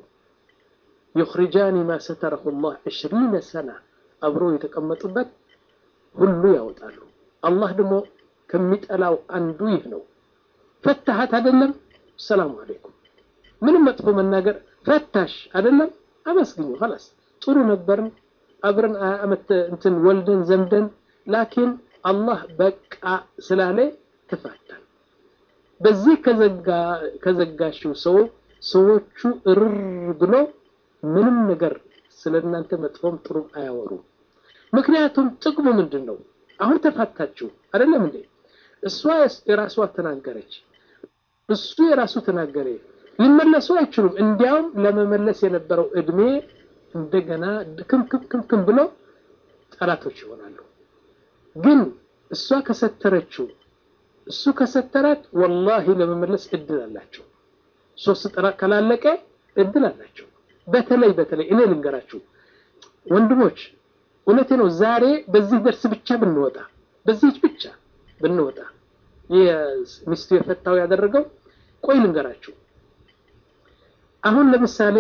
ዩኽሪጃኒ ማ ሰተረሁ ላህ ዕሽሪነ ሰና አብረው የተቀመጡበት ሁሉ ያወጣሉ። አላህ ደግሞ ከሚጠላው አንዱ ይህ ነው። ፈታሃት አይደለም፣ ሰላሙ አለይኩም። ምንም መጥፎ መናገር ፈታሽ አይደለም፣ አመስግኙ። ኸላስ ጥሩ ነበርን አብረን አመት እንትን ወልደን ዘምደን፣ ላኪን አላህ በቃ ስላለ ተፋታን። በዚህ ከዘጋሽው ሰው ሰዎቹ እርር ብሎ ምንም ነገር ስለ እናንተ መጥፎም ጥሩ አያወሩም። ምክንያቱም ጥቅሙ ምንድን ነው? አሁን ተፋታችሁ አይደለም እንዴ? እሷ የራሷ ተናገረች፣ እሱ የራሱ ተናገረ። ሊመለሱ አይችሉም። እንዲያውም ለመመለስ የነበረው እድሜ እንደገና ድክምክምክም ብሎ ጠላቶች ይሆናሉ። ግን እሷ ከሰተረችው እሱ ከሰተራት ወላሂ ለመመለስ እድል አላቸው። ሶስት ጠላቅ ካላለቀ እድል አላቸው። በተለይ በተለይ እኔ ልንገራችሁ ወንድሞች፣ እውነቴ ነው። ዛሬ በዚህ ደርስ ብቻ ብንወጣ በዚህች ብቻ ብንወጣ ሚስቱ የፈታው ያደረገው ቆይ ልንገራችሁ። አሁን ለምሳሌ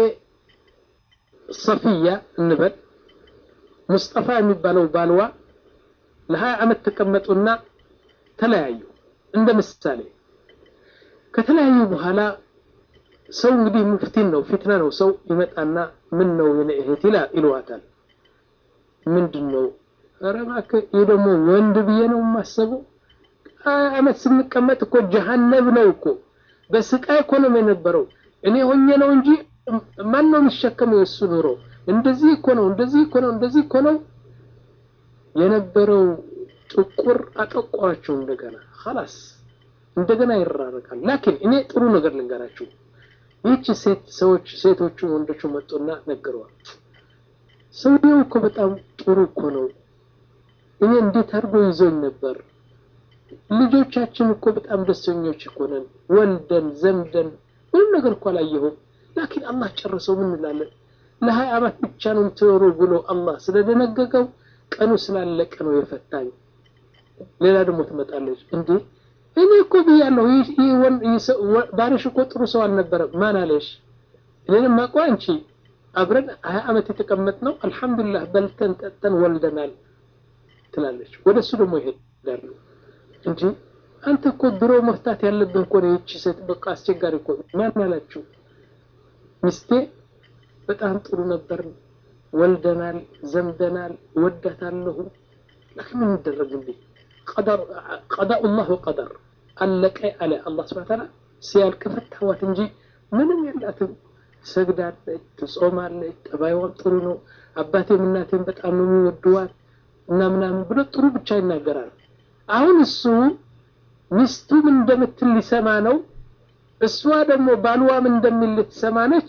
ሰፊያ እንበል ሙስጠፋ የሚባለው ባልዋ ለሀያ ዓመት ተቀመጡና ተለያዩ። እንደ ምሳሌ ከተለያዩ በኋላ ሰው እንግዲህ ሙፍቲን ነው ፊትና ነው። ሰው ይመጣና ምን ነው የኔ እህት ይለዋታል። ምንድን ነው? ኧረ እባክህ ይህ ደግሞ ወንድ ብዬ ነው የማሰበው። ሀያ ዓመት ስንቀመጥ እኮ ጀሀነም ነው እኮ በስቃይ እኮ ነው የነበረው። እኔ ሆኜ ነው እንጂ ማን ነው የሚሸከመው የእሱ ኑሮ? እንደዚህ እኮ ነው፣ እንደዚህ እኮ ነው፣ እንደዚህ እኮ ነው የነበረው። ጥቁር አጠቋቸው እንደገና ኸላስ እንደገና ይራረቃል። ላኪን እኔ ጥሩ ነገር ልንገራችሁ። ይህች ሴት ሰዎች ሴቶቹ ወንዶቹ መጡና ነገረዋል። ሰውየው እኮ በጣም ጥሩ እኮ ነው። እኔ እንዴት አድርጎ ይዞኝ ነበር። ልጆቻችን እኮ በጣም ደስተኞች እኮ ነን። ወልደን ዘምደን ምንም ነገር እኮ አላየሁም። ላኪን አላህ ጨረሰው። ምን እንላለን? ለሀያ ዓመት ብቻ ነው የምትኖሩ ብሎ አላህ ስለደነገገው ቀኑ ስላለቀ ነው የፈታኝ። ሌላ ደግሞ ትመጣለች እንዴ እኔ እኮ ብያለሁ፣ ባልሽ እኮ ጥሩ ሰው አልነበረም። ማን አለሽ? እኔንም አውቀው አንቺ አብረን ሀያ ዓመት የተቀመጥነው አልሐምዱሊላህ በልተን ጠጥተን ወልደናል ትላለች። ወደ እሱ ደግሞ ይሄዳሉ። እንጂ አንተ እኮ ድሮ መፍታት ያለብህ እኮ ነው። ይቺ ሴት በቃ አስቸጋሪ እኮ ማን አላችሁ? ሚስቴ በጣም ጥሩ ነበር፣ ወልደናል፣ ዘምደናል፣ ወዳታለሁ። ላኪን ምን ይደረግልኝ? ቀዳኡላህ ወቀደር አለቀ አለ አላህ ሱብሓነሁ ወተዓላ። ሲያልቅ ፈታዋት እንጂ ምንም የላትም። ትሰግዳለች፣ ትጾማለች፣ ጠባይዋም ጥሩ ነው። አባቴም እናቴም በጣም ነው የሚወድዋት እና ምናምን ብሎ ጥሩ ብቻ ይናገራል። አሁን እሱ ሚስቱ ምን እንደምትል ሊሰማ ነው። እሷ ደግሞ ባልዋ ምን እንደሚል ልትሰማ ነች።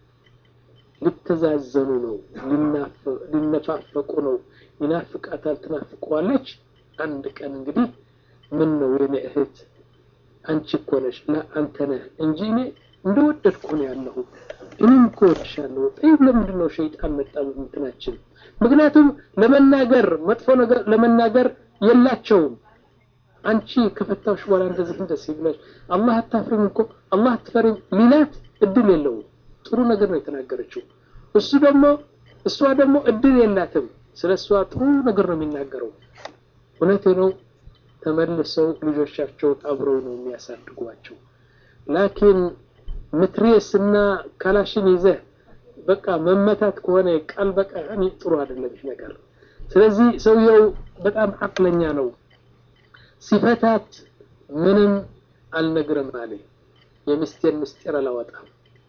ሊተዛዘኑ ነው፣ ሊነፋፈቁ ነው። ይናፍቃታል፣ ትናፍቀዋለች። አንድ ቀን እንግዲህ ምን ነው የኔ እህት አንቺ እኮ ነሽ ላ አንተ ነህ እንጂ እኔ እንደወደድኩ ነው ያለሁ እኔም እኮ ወድሻለሁ። ጠይብ ለምንድን ነው ሸይጣን መጣ እንትናችን? ምክንያቱም ለመናገር መጥፎ ነገር ለመናገር የላቸውም። አንቺ ከፈታዎች በኋላ እንደዚህ እንደዚህ ብለሽ አላህ አታፍሪም እኮ አላህ አትፈሪም ሊላት እድል የለውም። ጥሩ ነገር ነው የተናገረችው። እሱ ደግሞ እሷ ደግሞ እድል የላትም። ስለ እሷ ጥሩ ነገር ነው የሚናገረው። እውነቴ ነው። ተመልሰው ልጆቻቸውን አብረው ነው የሚያሳድጓቸው። ላኪን ምትሬስ እና ካላሽን ይዘህ በቃ መመታት ከሆነ ቃል በቃ እኔ ጥሩ አይደለም ይህ ነገር። ስለዚህ ሰውየው በጣም አቅለኛ ነው። ሲፈታት ምንም አልነግርም አለ። የሚስቴን ምስጢር አላወጣም።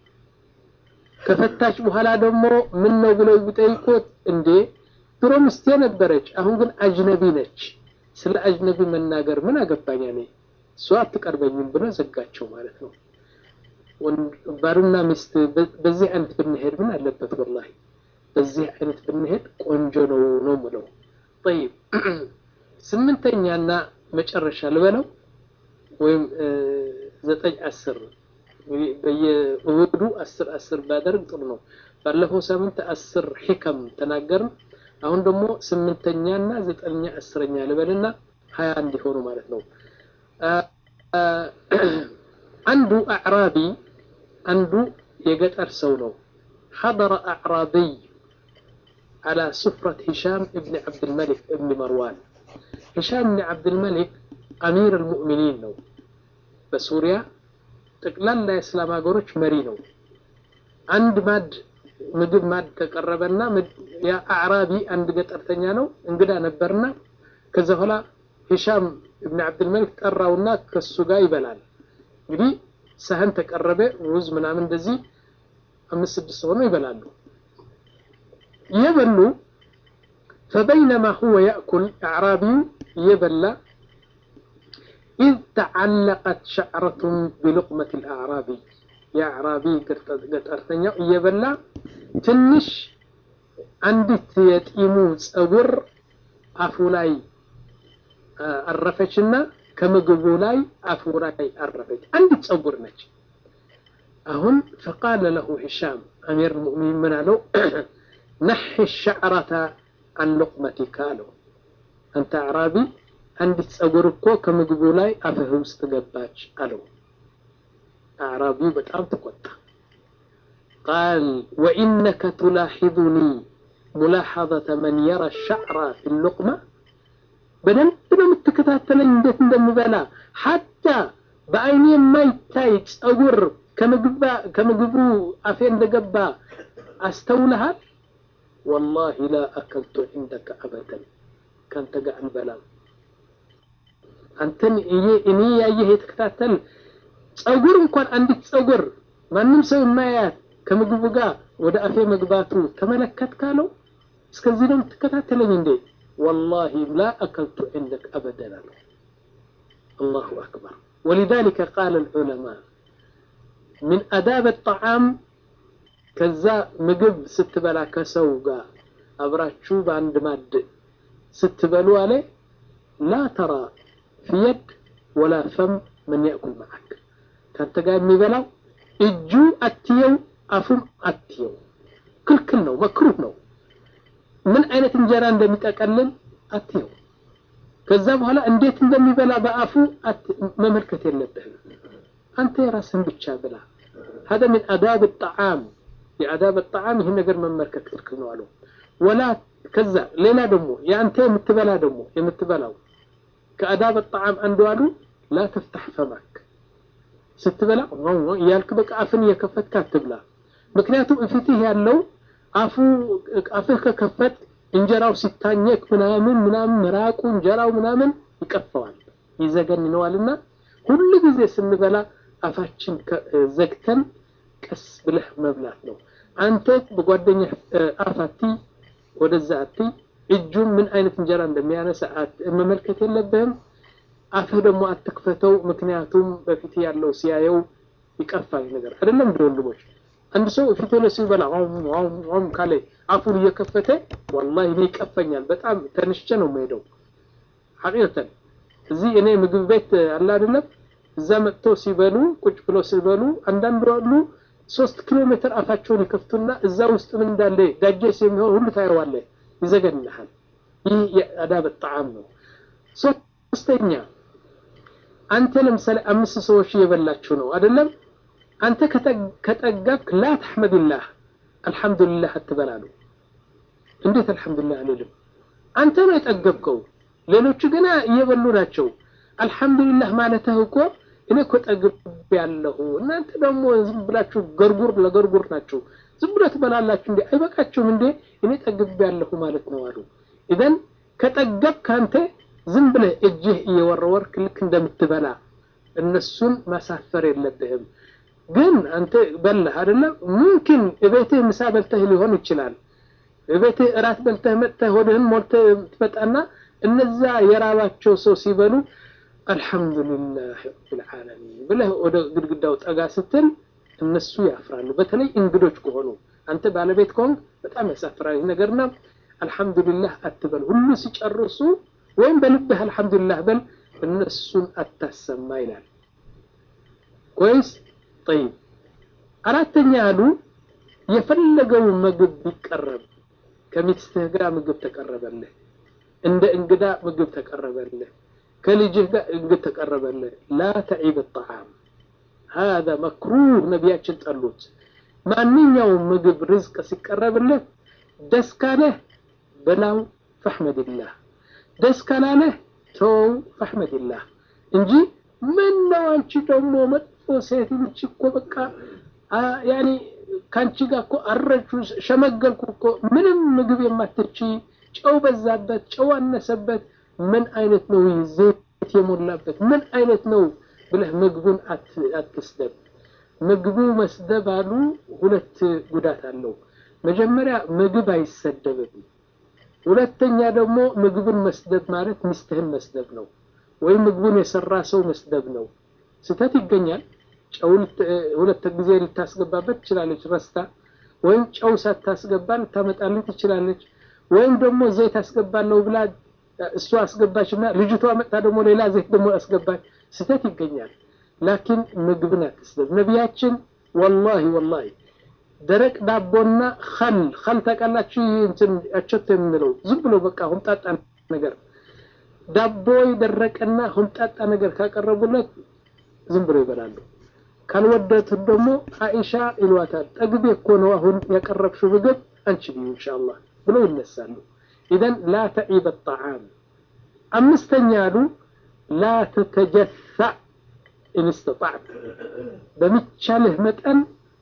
ከፈታች በኋላ ደግሞ ምን ነው ብለው ቢጠይቁት እንዴ ድሮ ምስቴ ነበረች፣ አሁን ግን አጅነቢ ነች። ስለ አጅነቢ መናገር ምን አገባኝ እኔ እሷ አትቀርበኝም ብሎ ዘጋቸው ማለት ነው። ባልና ሚስት በዚህ አይነት ብንሄድ ምን አለበት? ወላሂ በዚህ አይነት ብንሄድ ቆንጆ ነው ነው ምለው። ጠይብ ስምንተኛና መጨረሻ ልበለው ወይም ዘጠኝ አስር በየእሁዱ አስር አስር ባደርግ ጥሩ ነው። ባለፈው ሳምንት አስር ሒከም ተናገርን። አሁን ደግሞ ስምንተኛና ዘጠነኛ አስረኛ ልበልና ሀያ እንዲሆኑ ማለት ነው። አንዱ አዕራቢ አንዱ የገጠር ሰው ነው። ሐضረ አዕራቢይ አላ ሱፍረት ሂሻም እብን ዓብድልመሊክ እብን መርዋን። ሂሻም እብን ዓብድልመሊክ አሚር አልሙእሚኒን ነው። በሱሪያ ጠቅላላ የእስላም ሀገሮች መሪ ነው። አንድ ማድ ምግብ ማድ ተቀረበና ያ አዕራቢ አንድ ገጠርተኛ ነው እንግዳ ነበርና ከዛ በኋላ ሂሻም እብን ዓብድልመሊክ ጠራውና ከሱ ጋር ይበላል። እንግዲህ ሳህን ተቀረበ፣ ሩዝ ምናምን እንደዚህ አምስት ስድስት ሆነው ይበላሉ። እየበሉ ፈበይነማ ሁወ ያእኩል አዕራቢዩ እየበላ ኢዝ ተዓለቀት ሸዕረቱን ቢሉቅመት ልአዕራቢ የአዕራቢ ገጠርተኛው እየበላ ትንሽ አንዲት የጢሙ ፀጉር አፉ ላይ አረፈችና ከምግቡ ላይ አፉ ላይ አረፈች። አንዲት ፀጉር ነች። አሁን ፈቃለ ለሁ ሂሻም አሚር ሙእሚን ምን አለው? ነሒ ሸዕረተ አን ሉቅመቲካ አለው። አንተ አዕራቢ አንዲት ፀጉር እኮ ከምግቡ ላይ አፍህ ውስጥ ገባች አለው። አዕራቢው በጣም ተቆጣ። ቃል ወኢነከ ቱላሒዙኒ ሙላሓዘተ መን የረ ሸዕረ ፊ ሉቅማ በደንብ ነው የምትከታተለኝ እንዴት እንደምበላ ሐታ በአይኔ የማይታይ ፀጉር ከምግቡ አፌ እንደገባ አስተውልሃል? ወላሂ ላ አከልቱ ዒንደከ አበደን ከአንተ ጋር አልበላም። አንተን እኔ ያየህ የተከታተል ፀጉር እንኳን አንዲት ፀጉር ማንም ሰው የማያያት ከምግቡ ጋር ወደ አፌ መግባቱ ተመለከት ካለው እስከዚህ ነው የምትከታተለኝ እንዴ? ወላሂ ላ አከልቱ ዒንደክ አበደን አለው። አላሁ አክበር። ወሊዛሊከ ቃለ ልዑለማ ምን አዳብ ጣዓም ከዛ ምግብ ስትበላ ከሰው ጋር አብራችሁ በአንድ ማድ ስትበሉ አለ ላ ተራ ፊየድ ወላ ፈም ምን ያእኩል መዓክ ከአንተ ጋር የሚበላው እጁ አትየው አፉም አትየው ክልክል ነው፣ መክሩህ ነው። ምን አይነት እንጀራ እንደሚጠቀልል አትየው። ከዛ በኋላ እንዴት እንደሚበላ በአፉ መመልከት የለብህም። አንተ የራስህን ብቻ ብላ። هذا من آداب الطعام የአዳብ ጣዓም ይህን ነገር መመልከት ክልክል ነው አሉ። ወላ ከዛ ሌላ ደግሞ የአንተ የምትበላ ደግሞ የምትበላው ከአዳብ ጣዓም አንዱ አሉ ላ ተፍታሕ ፈማክ ስትበላ እያልክ በቃ አፍን እየከፈትክ አትብላ። ምክንያቱም እፊትህ ያለው አፉ አፍህ ከከፈት እንጀራው ሲታኘክ ምናምን ምናምን መራቁ እንጀራው ምናምን ይቀፈዋል ይዘገንነዋልና ሁሉ ጊዜ ስንበላ አፋችን ዘግተን ቀስ ብለህ መብላት ነው። አንተ በጓደኛ አፍ አትይ፣ ወደዛ አትይ። እጁን ምን አይነት እንጀራ እንደሚያነሳ መመልከት የለብህም። አፍህ ደግሞ አትክፈተው፣ ምክንያቱም በፊት ያለው ሲያየው ይቀፋል ነገር አይደለም። እንደ ወንድሞች አንድ ሰው ፊት ላይ ሲበላ ም ካለ አፉን እየከፈተ ወላሂ እኔ ይቀፈኛል። በጣም ተንሽቼ ነው የምሄደው። ሐቂቀተን እዚህ እኔ ምግብ ቤት አለ አይደለም እዛ መጥተው ሲበሉ ቁጭ ብሎ ሲበሉ አንዳንዱ አሉ ሶስት ኪሎ ሜትር አፋቸውን ይከፍቱና እዛ ውስጥ ምን እንዳለ ዳጀስ የሚሆን ሁሉ ታየዋለህ፣ ይዘገንልሃል። ይህ የአዳብ ጣዓም ነው። ሶስተኛ አንተ ለምሳሌ አምስት ሰዎች እየበላችሁ ነው አይደለም? አንተ ከጠገብክ ላ ተሕመድላህ አልሐምዱሊላህ አትበላሉ። እንዴት አልሐምዱሊላህ አልልም? አንተ ነው የጠገብከው፣ ሌሎቹ ገና እየበሉ ናቸው። አልሐምዱሊላህ ማለትህ እኮ እኔ እኮ ጠግብ ያለሁ እናንተ ደግሞ ዝም ብላችሁ ገርጉር ለገርጉር ናችሁ። ዝም ብሎ ትበላላችሁ እንዴ? አይበቃችሁም እንዴ? እኔ ጠግብ ያለሁ ማለት ነው አሉ። ኢዘን ከጠገብ ካንተ ዝም ብለህ እጅህ እየወረወርክ ልክ እንደምትበላ እነሱን ማሳፈር የለብህም። ግን አንተ በላህ አይደለም? ሙምኪን እቤትህ ምሳ በልተህ ሊሆን ይችላል። እቤትህ እራት በልተህ መጥተህ ሆድህን ሞልተህ ትመጣና እነዛ የራባቸው ሰው ሲበሉ አልሐምዱሊላህ ረብል ዓለሚን ብለህ ወደ ግድግዳው ጠጋ ስትል እነሱ ያፍራሉ። በተለይ እንግዶች ከሆኑ አንተ ባለቤት ከሆንክ በጣም ያሳፍራል ነገርና አልሐምዱሊላህ አትበል። ሁሉ ሲጨርሱ ወይም በልብህ አልሐምዱሊላህ በል፣ እነሱን አታሰማ ይላል። ወይስ ጠይብ አራተኛ ያሉ የፈለገው ምግብ ቢቀረብ ከሚስትህ ጋር ምግብ ተቀረበልህ፣ እንደ እንግዳ ምግብ ተቀረበልህ ከልጅህ ጋር እንግድ ተቀረበልህ፣ ላ ተዒብ ጣዓም ሀዛ መክሩህ ነቢያችን ጠሉት። ማንኛውም ምግብ ርዝቅ ሲቀረብልህ ደስ ካለህ በላው ፈሕመድላህ፣ ደስ ካላለህ ተወው ፈሕመድላህ እንጂ ምን ነው አንቺ ደግሞ መጥፎ ሴት ልጅ እኮ በቃ ያኒ ከአንቺ ጋር እኮ አረጁ ሸመገልኩ እኮ ምንም ምግብ የማትች ጨው በዛበት ጨው አነሰበት ምን አይነት ነው ዘይት የሞላበት ምን አይነት ነው ብለህ ምግቡን አትስደብ። ምግቡ መስደብ አሉ ሁለት ጉዳት አለው። መጀመሪያ ምግብ አይሰደብም። ሁለተኛ ደግሞ ምግቡን መስደብ ማለት ሚስትህን መስደብ ነው፣ ወይም ምግቡን የሰራ ሰው መስደብ ነው። ስህተት ይገኛል። ጨው ሁለት ጊዜ ልታስገባበት ትችላለች ረስታ፣ ወይም ጨው ሳታስገባ ልታመጣልህ ትችላለች። ወይም ደግሞ ዘይት አስገባለሁ ብላ እሷ አስገባችና ልጅቷ መጣ ደግሞ ሌላ ዘይት ደግሞ አስገባች። ስህተት ይገኛል። ላኪን ምግብን አትስደብ። ነቢያችን ወላሂ ወላሂ ደረቅ ዳቦና ኸል ኸል ታውቃላችሁ? እንትን አቸቶ የምንለው ዝም ብሎ በቃ ሁምጣጣ ነገር ዳቦ የደረቀና ሁምጣጣ ነገር ካቀረቡለት ዝም ብሎ ይበላሉ። ካልወደቱት ደግሞ አኢሻ ይሏታል። ጠግቤ እኮ ነው አሁን ያቀረብሽው ምግብ አንቺ ብዩ ኢንሻአላህ ብሎ ይነሳሉ። ኢዘን ላ ተዒበ ጣዓም። አምስተኛ አሉ ላ ተተጀሳዕ ኢንስተጣዕት፣ በሚቻልህ መጠን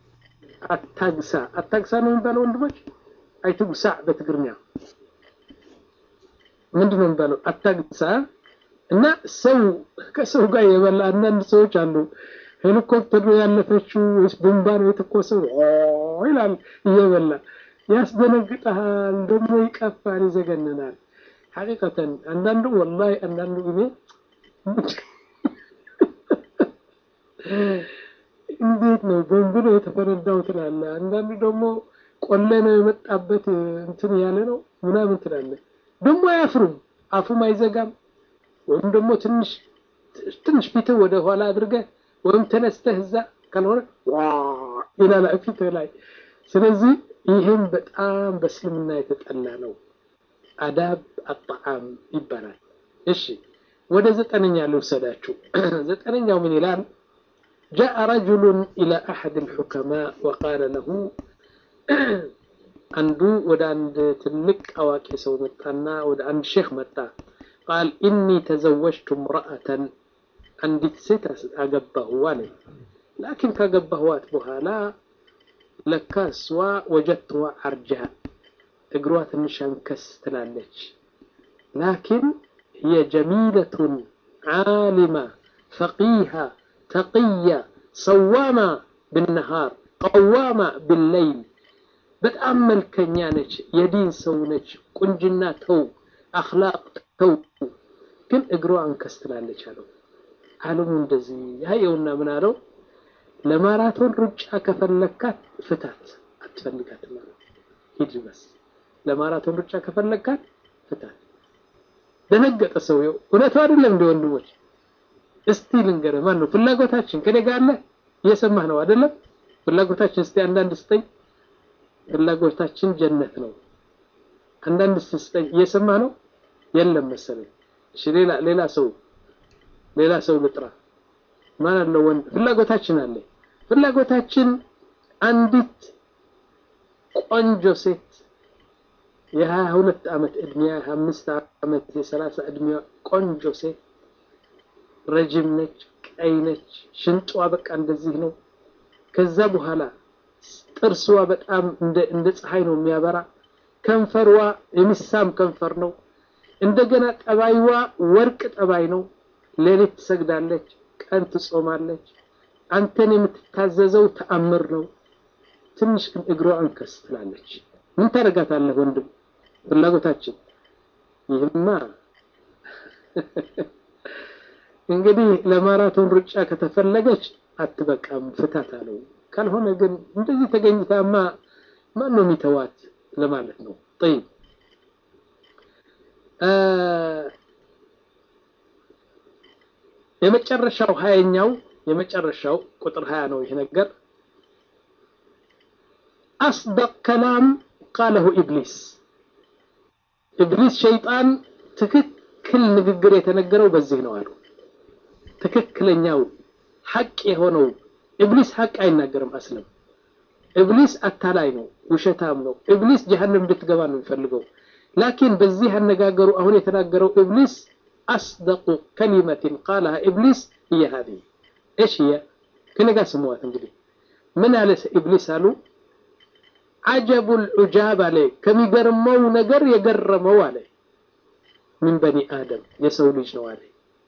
አታግሳ። አታግሳ ነው የሚባለው ወንድሞች፣ አይትጉሳዕ በትግርኛ ምንድን ነው የሚባለው? አታግሳ እና ሰው ከሰው ጋር የበላ አንዳንድ ሰዎች አሉ። ሄሊኮፕተር ነው ያለፈችው ወይስ ቦምባ ነው የተኮሰው ይላል እየበላ ያስደነግጠሃል፣ ደግሞ ይቀፋል፣ ይዘገንናል። ሐቂቀተን አንዳንዱ ወላሂ አንዳንዱ ጊዜ እንዴት ነው ቦምብ ነው የተፈነዳው ትላለህ። አንዳንዱ ደግሞ ቆሌ ነው የመጣበት እንትን ያለ ነው ምናምን ትላለህ። ደግሞ አያፍሩም፣ አፉም አይዘጋም። ወይም ደግሞ ትንሽ ትንሽ ፊትህ ወደ ኋላ አድርገህ ወይም ተነስተህ እዛ ካልሆነ ዋ ይላል ፊትህ ላይ። ስለዚህ ይህም በጣም በእስልምና የተጠላ ነው። አዳብ አጣዓም ይባላል። እሺ ወደ ዘጠነኛ ልውሰዳችሁ። ዘጠነኛው ምን ይላል? ጃአ ረጁሉን ኢላ አሐድ ልሑከማ ወቃለ ለሁ አንዱ ወደ አንድ ትልቅ አዋቂ ሰው መጣና ወደ አንድ ሼክ መጣ። ቃል ኢኒ ተዘወጅቱ ምርአተን አንዲት ሴት አገባሁ አለ። ላኪን ካገባህዋት በኋላ ለካ እሷ ወጀትዋ አርጃ እግሯ ትንሽ አንከስ ትላለች። ላኪን هي جميلة عالمة فقيهة تقية صوامة بالنهار قوامة بالليل በጣም መልከኛ ነች፣ የዲን ሰው ነች፣ ቁንጅና ተው፣ አኽላቅ ተው፣ ግን እግሯ አንከስ ትላለች አለው። አለሙ እንደዚህ ያየውና ምን አለው? ለማራቶን ሩጫ ከፈለካት ፍታት፣ አትፈልጋት ማለት ሂድ በስ። ለማራቶን ሩጫ ከፈለካት ፍታት። ደነገጠ ሰውየው። እውነቱ አይደለም እንደ ወንድሞች፣ እስቲ ልንገርህ፣ ማን ነው ፍላጎታችን ከኔ ጋር አለ? እየሰማህ ነው አይደለም? ፍላጎታችን እስቲ አንዳንድ ስጠኝ ፍላጎታችን ጀነት ነው። አንዳንድ ስስጠኝ እየሰማህ ነው? የለም መሰለኝ። እሺ ሌላ ሌላ ሰው ሌላ ሰው ልጥራ። ማን አለው? ወንድ ፍላጎታችን አለ። ፍላጎታችን አንዲት ቆንጆ ሴት የሀያ ሁለት ዓመት እድሜ የሀያ አምስት ዓመት የሰላሳ እድሜዋ ቆንጆ ሴት ረጅም ነች፣ ቀይ ነች፣ ሽንጧ በቃ እንደዚህ ነው። ከዛ በኋላ ጥርስዋ በጣም እንደ ፀሐይ ነው የሚያበራ። ከንፈርዋ የሚሳም ከንፈር ነው። እንደገና ጠባይዋ ወርቅ ጠባይ ነው። ሌሊት ትሰግዳለች፣ ቀን ትጾማለች። አንተን የምትታዘዘው ተአምር ነው። ትንሽ ግን እግሯ አንከስ ትላለች። ምን ታደርጋታለህ ወንድም? ፍላጎታችን ይህማ እንግዲህ ለማራቶን ሩጫ ከተፈለገች አትበቃም፣ ፍታት አለው። ካልሆነ ግን እንደዚህ ተገኝታማ ማን ነው የሚተዋት ለማለት ነው። ጠይብ የመጨረሻው ሀያኛው የመጨረሻው ቁጥር ሀያ ነው ይሄ ነገር አስደቅ ከላም ቃለሁ ኢብሊስ ኢብሊስ ሸይጣን ትክክል ንግግር የተነገረው በዚህ ነው አሉ። ትክክለኛው ሐቅ የሆነው ኢብሊስ ሐቅ አይናገርም። አስለም ኢብሊስ አታላይ ነው፣ ውሸታም ነው። ኢብሊስ ጀሀነም እንድትገባ ነው የሚፈልገው። ላኪን በዚህ አነጋገሩ አሁን የተናገረው ኢብሊስ አስደቁ ከሊመትን ቃለሃ ኢብሊስ هي هذه ايش هي ከነጋ ስሟት እንግዲህ ምን አለ ኢብሊስ አሉ አጀቡል ዑጃብ አለ ከሚገርመው ነገር የገረመው አለ ምን በኒ አደም የሰው ልጅ ነው አለ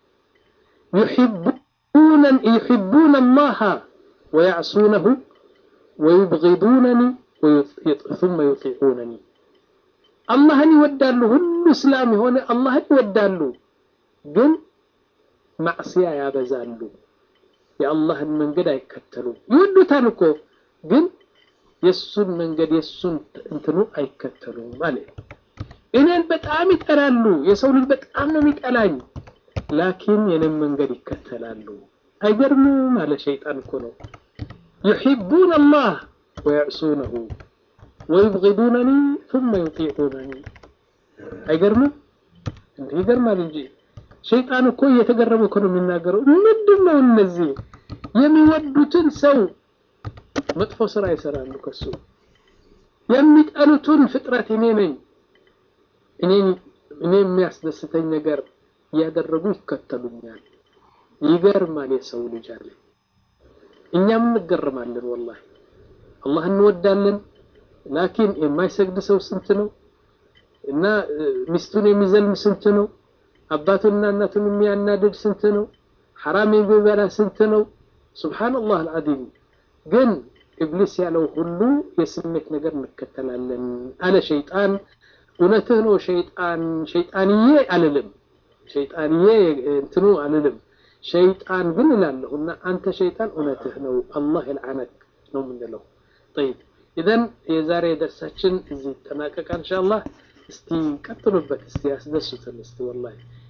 يحبون يحبون الله ويعصونه ويبغضونني ثم يطيعونني አላህን ይወዳሉ ሁሉ እስላም የሆነ አላህን ይወዳሉ ግን ማዕስያ ያበዛሉ የአላህን መንገድ አይከተሉም ይወዱታል እኮ ግን የሱን መንገድ የሱን እንትኑ አይከተሉም ማለት እኔን በጣም ይጠላሉ የሰው ልጅ በጣም ነው የሚጠላኝ ላኪን የኔን መንገድ ይከተላሉ አይገርምም አለ ሸይጣን እኮ ነው يحبون الله ويعصونه ويبغضونني ثم يطيعونني አይገርምም እንዴ ይገርማል እንጂ ሸይጣን እኮ እየተገረመ እኮ ነው የሚናገረው ምንድን ነው እነዚህ የሚወዱትን ሰው መጥፎ ስራ ይሰራሉ ከሱ የሚጠሉትን ፍጥረት እኔ ነኝ እኔ እኔ የሚያስደስተኝ ነገር እያደረጉ ይከተሉኛል ይገርማል የሰው ልጅ አለ እኛም እንገርማለን ወላሂ አላህ እንወዳለን ላኪን የማይሰግድ ሰው ስንት ነው እና ሚስቱን የሚዘልም ስንት ነው አባቱንና እናቱን የሚያናድድ ስንት ነው ሐራም የሚበላ ስንት ነው ሱብሃንአላህ አልዓዚም ግን ኢብሊስ ያለው ሁሉ የስሜት ነገር እንከተላለን አለ ሸይጣን እውነትህ ነው ሸይጣን ሸይጣንዬ አልልም ሸይጣንዬ እንትኑ አልልም ሸይጣን ግን እላለሁና አንተ ሸይጣን እውነትህ ነው አላህ ይልዓነክ ነው የምንለው ጠይብ ኢዘን የዛሬ ደርሳችን እዚህ ይጠናቀቃል ኢንሻአላህ እስቲ ቀጥሉበት እስቲ ያስደሱትን እስቲ ወላሂ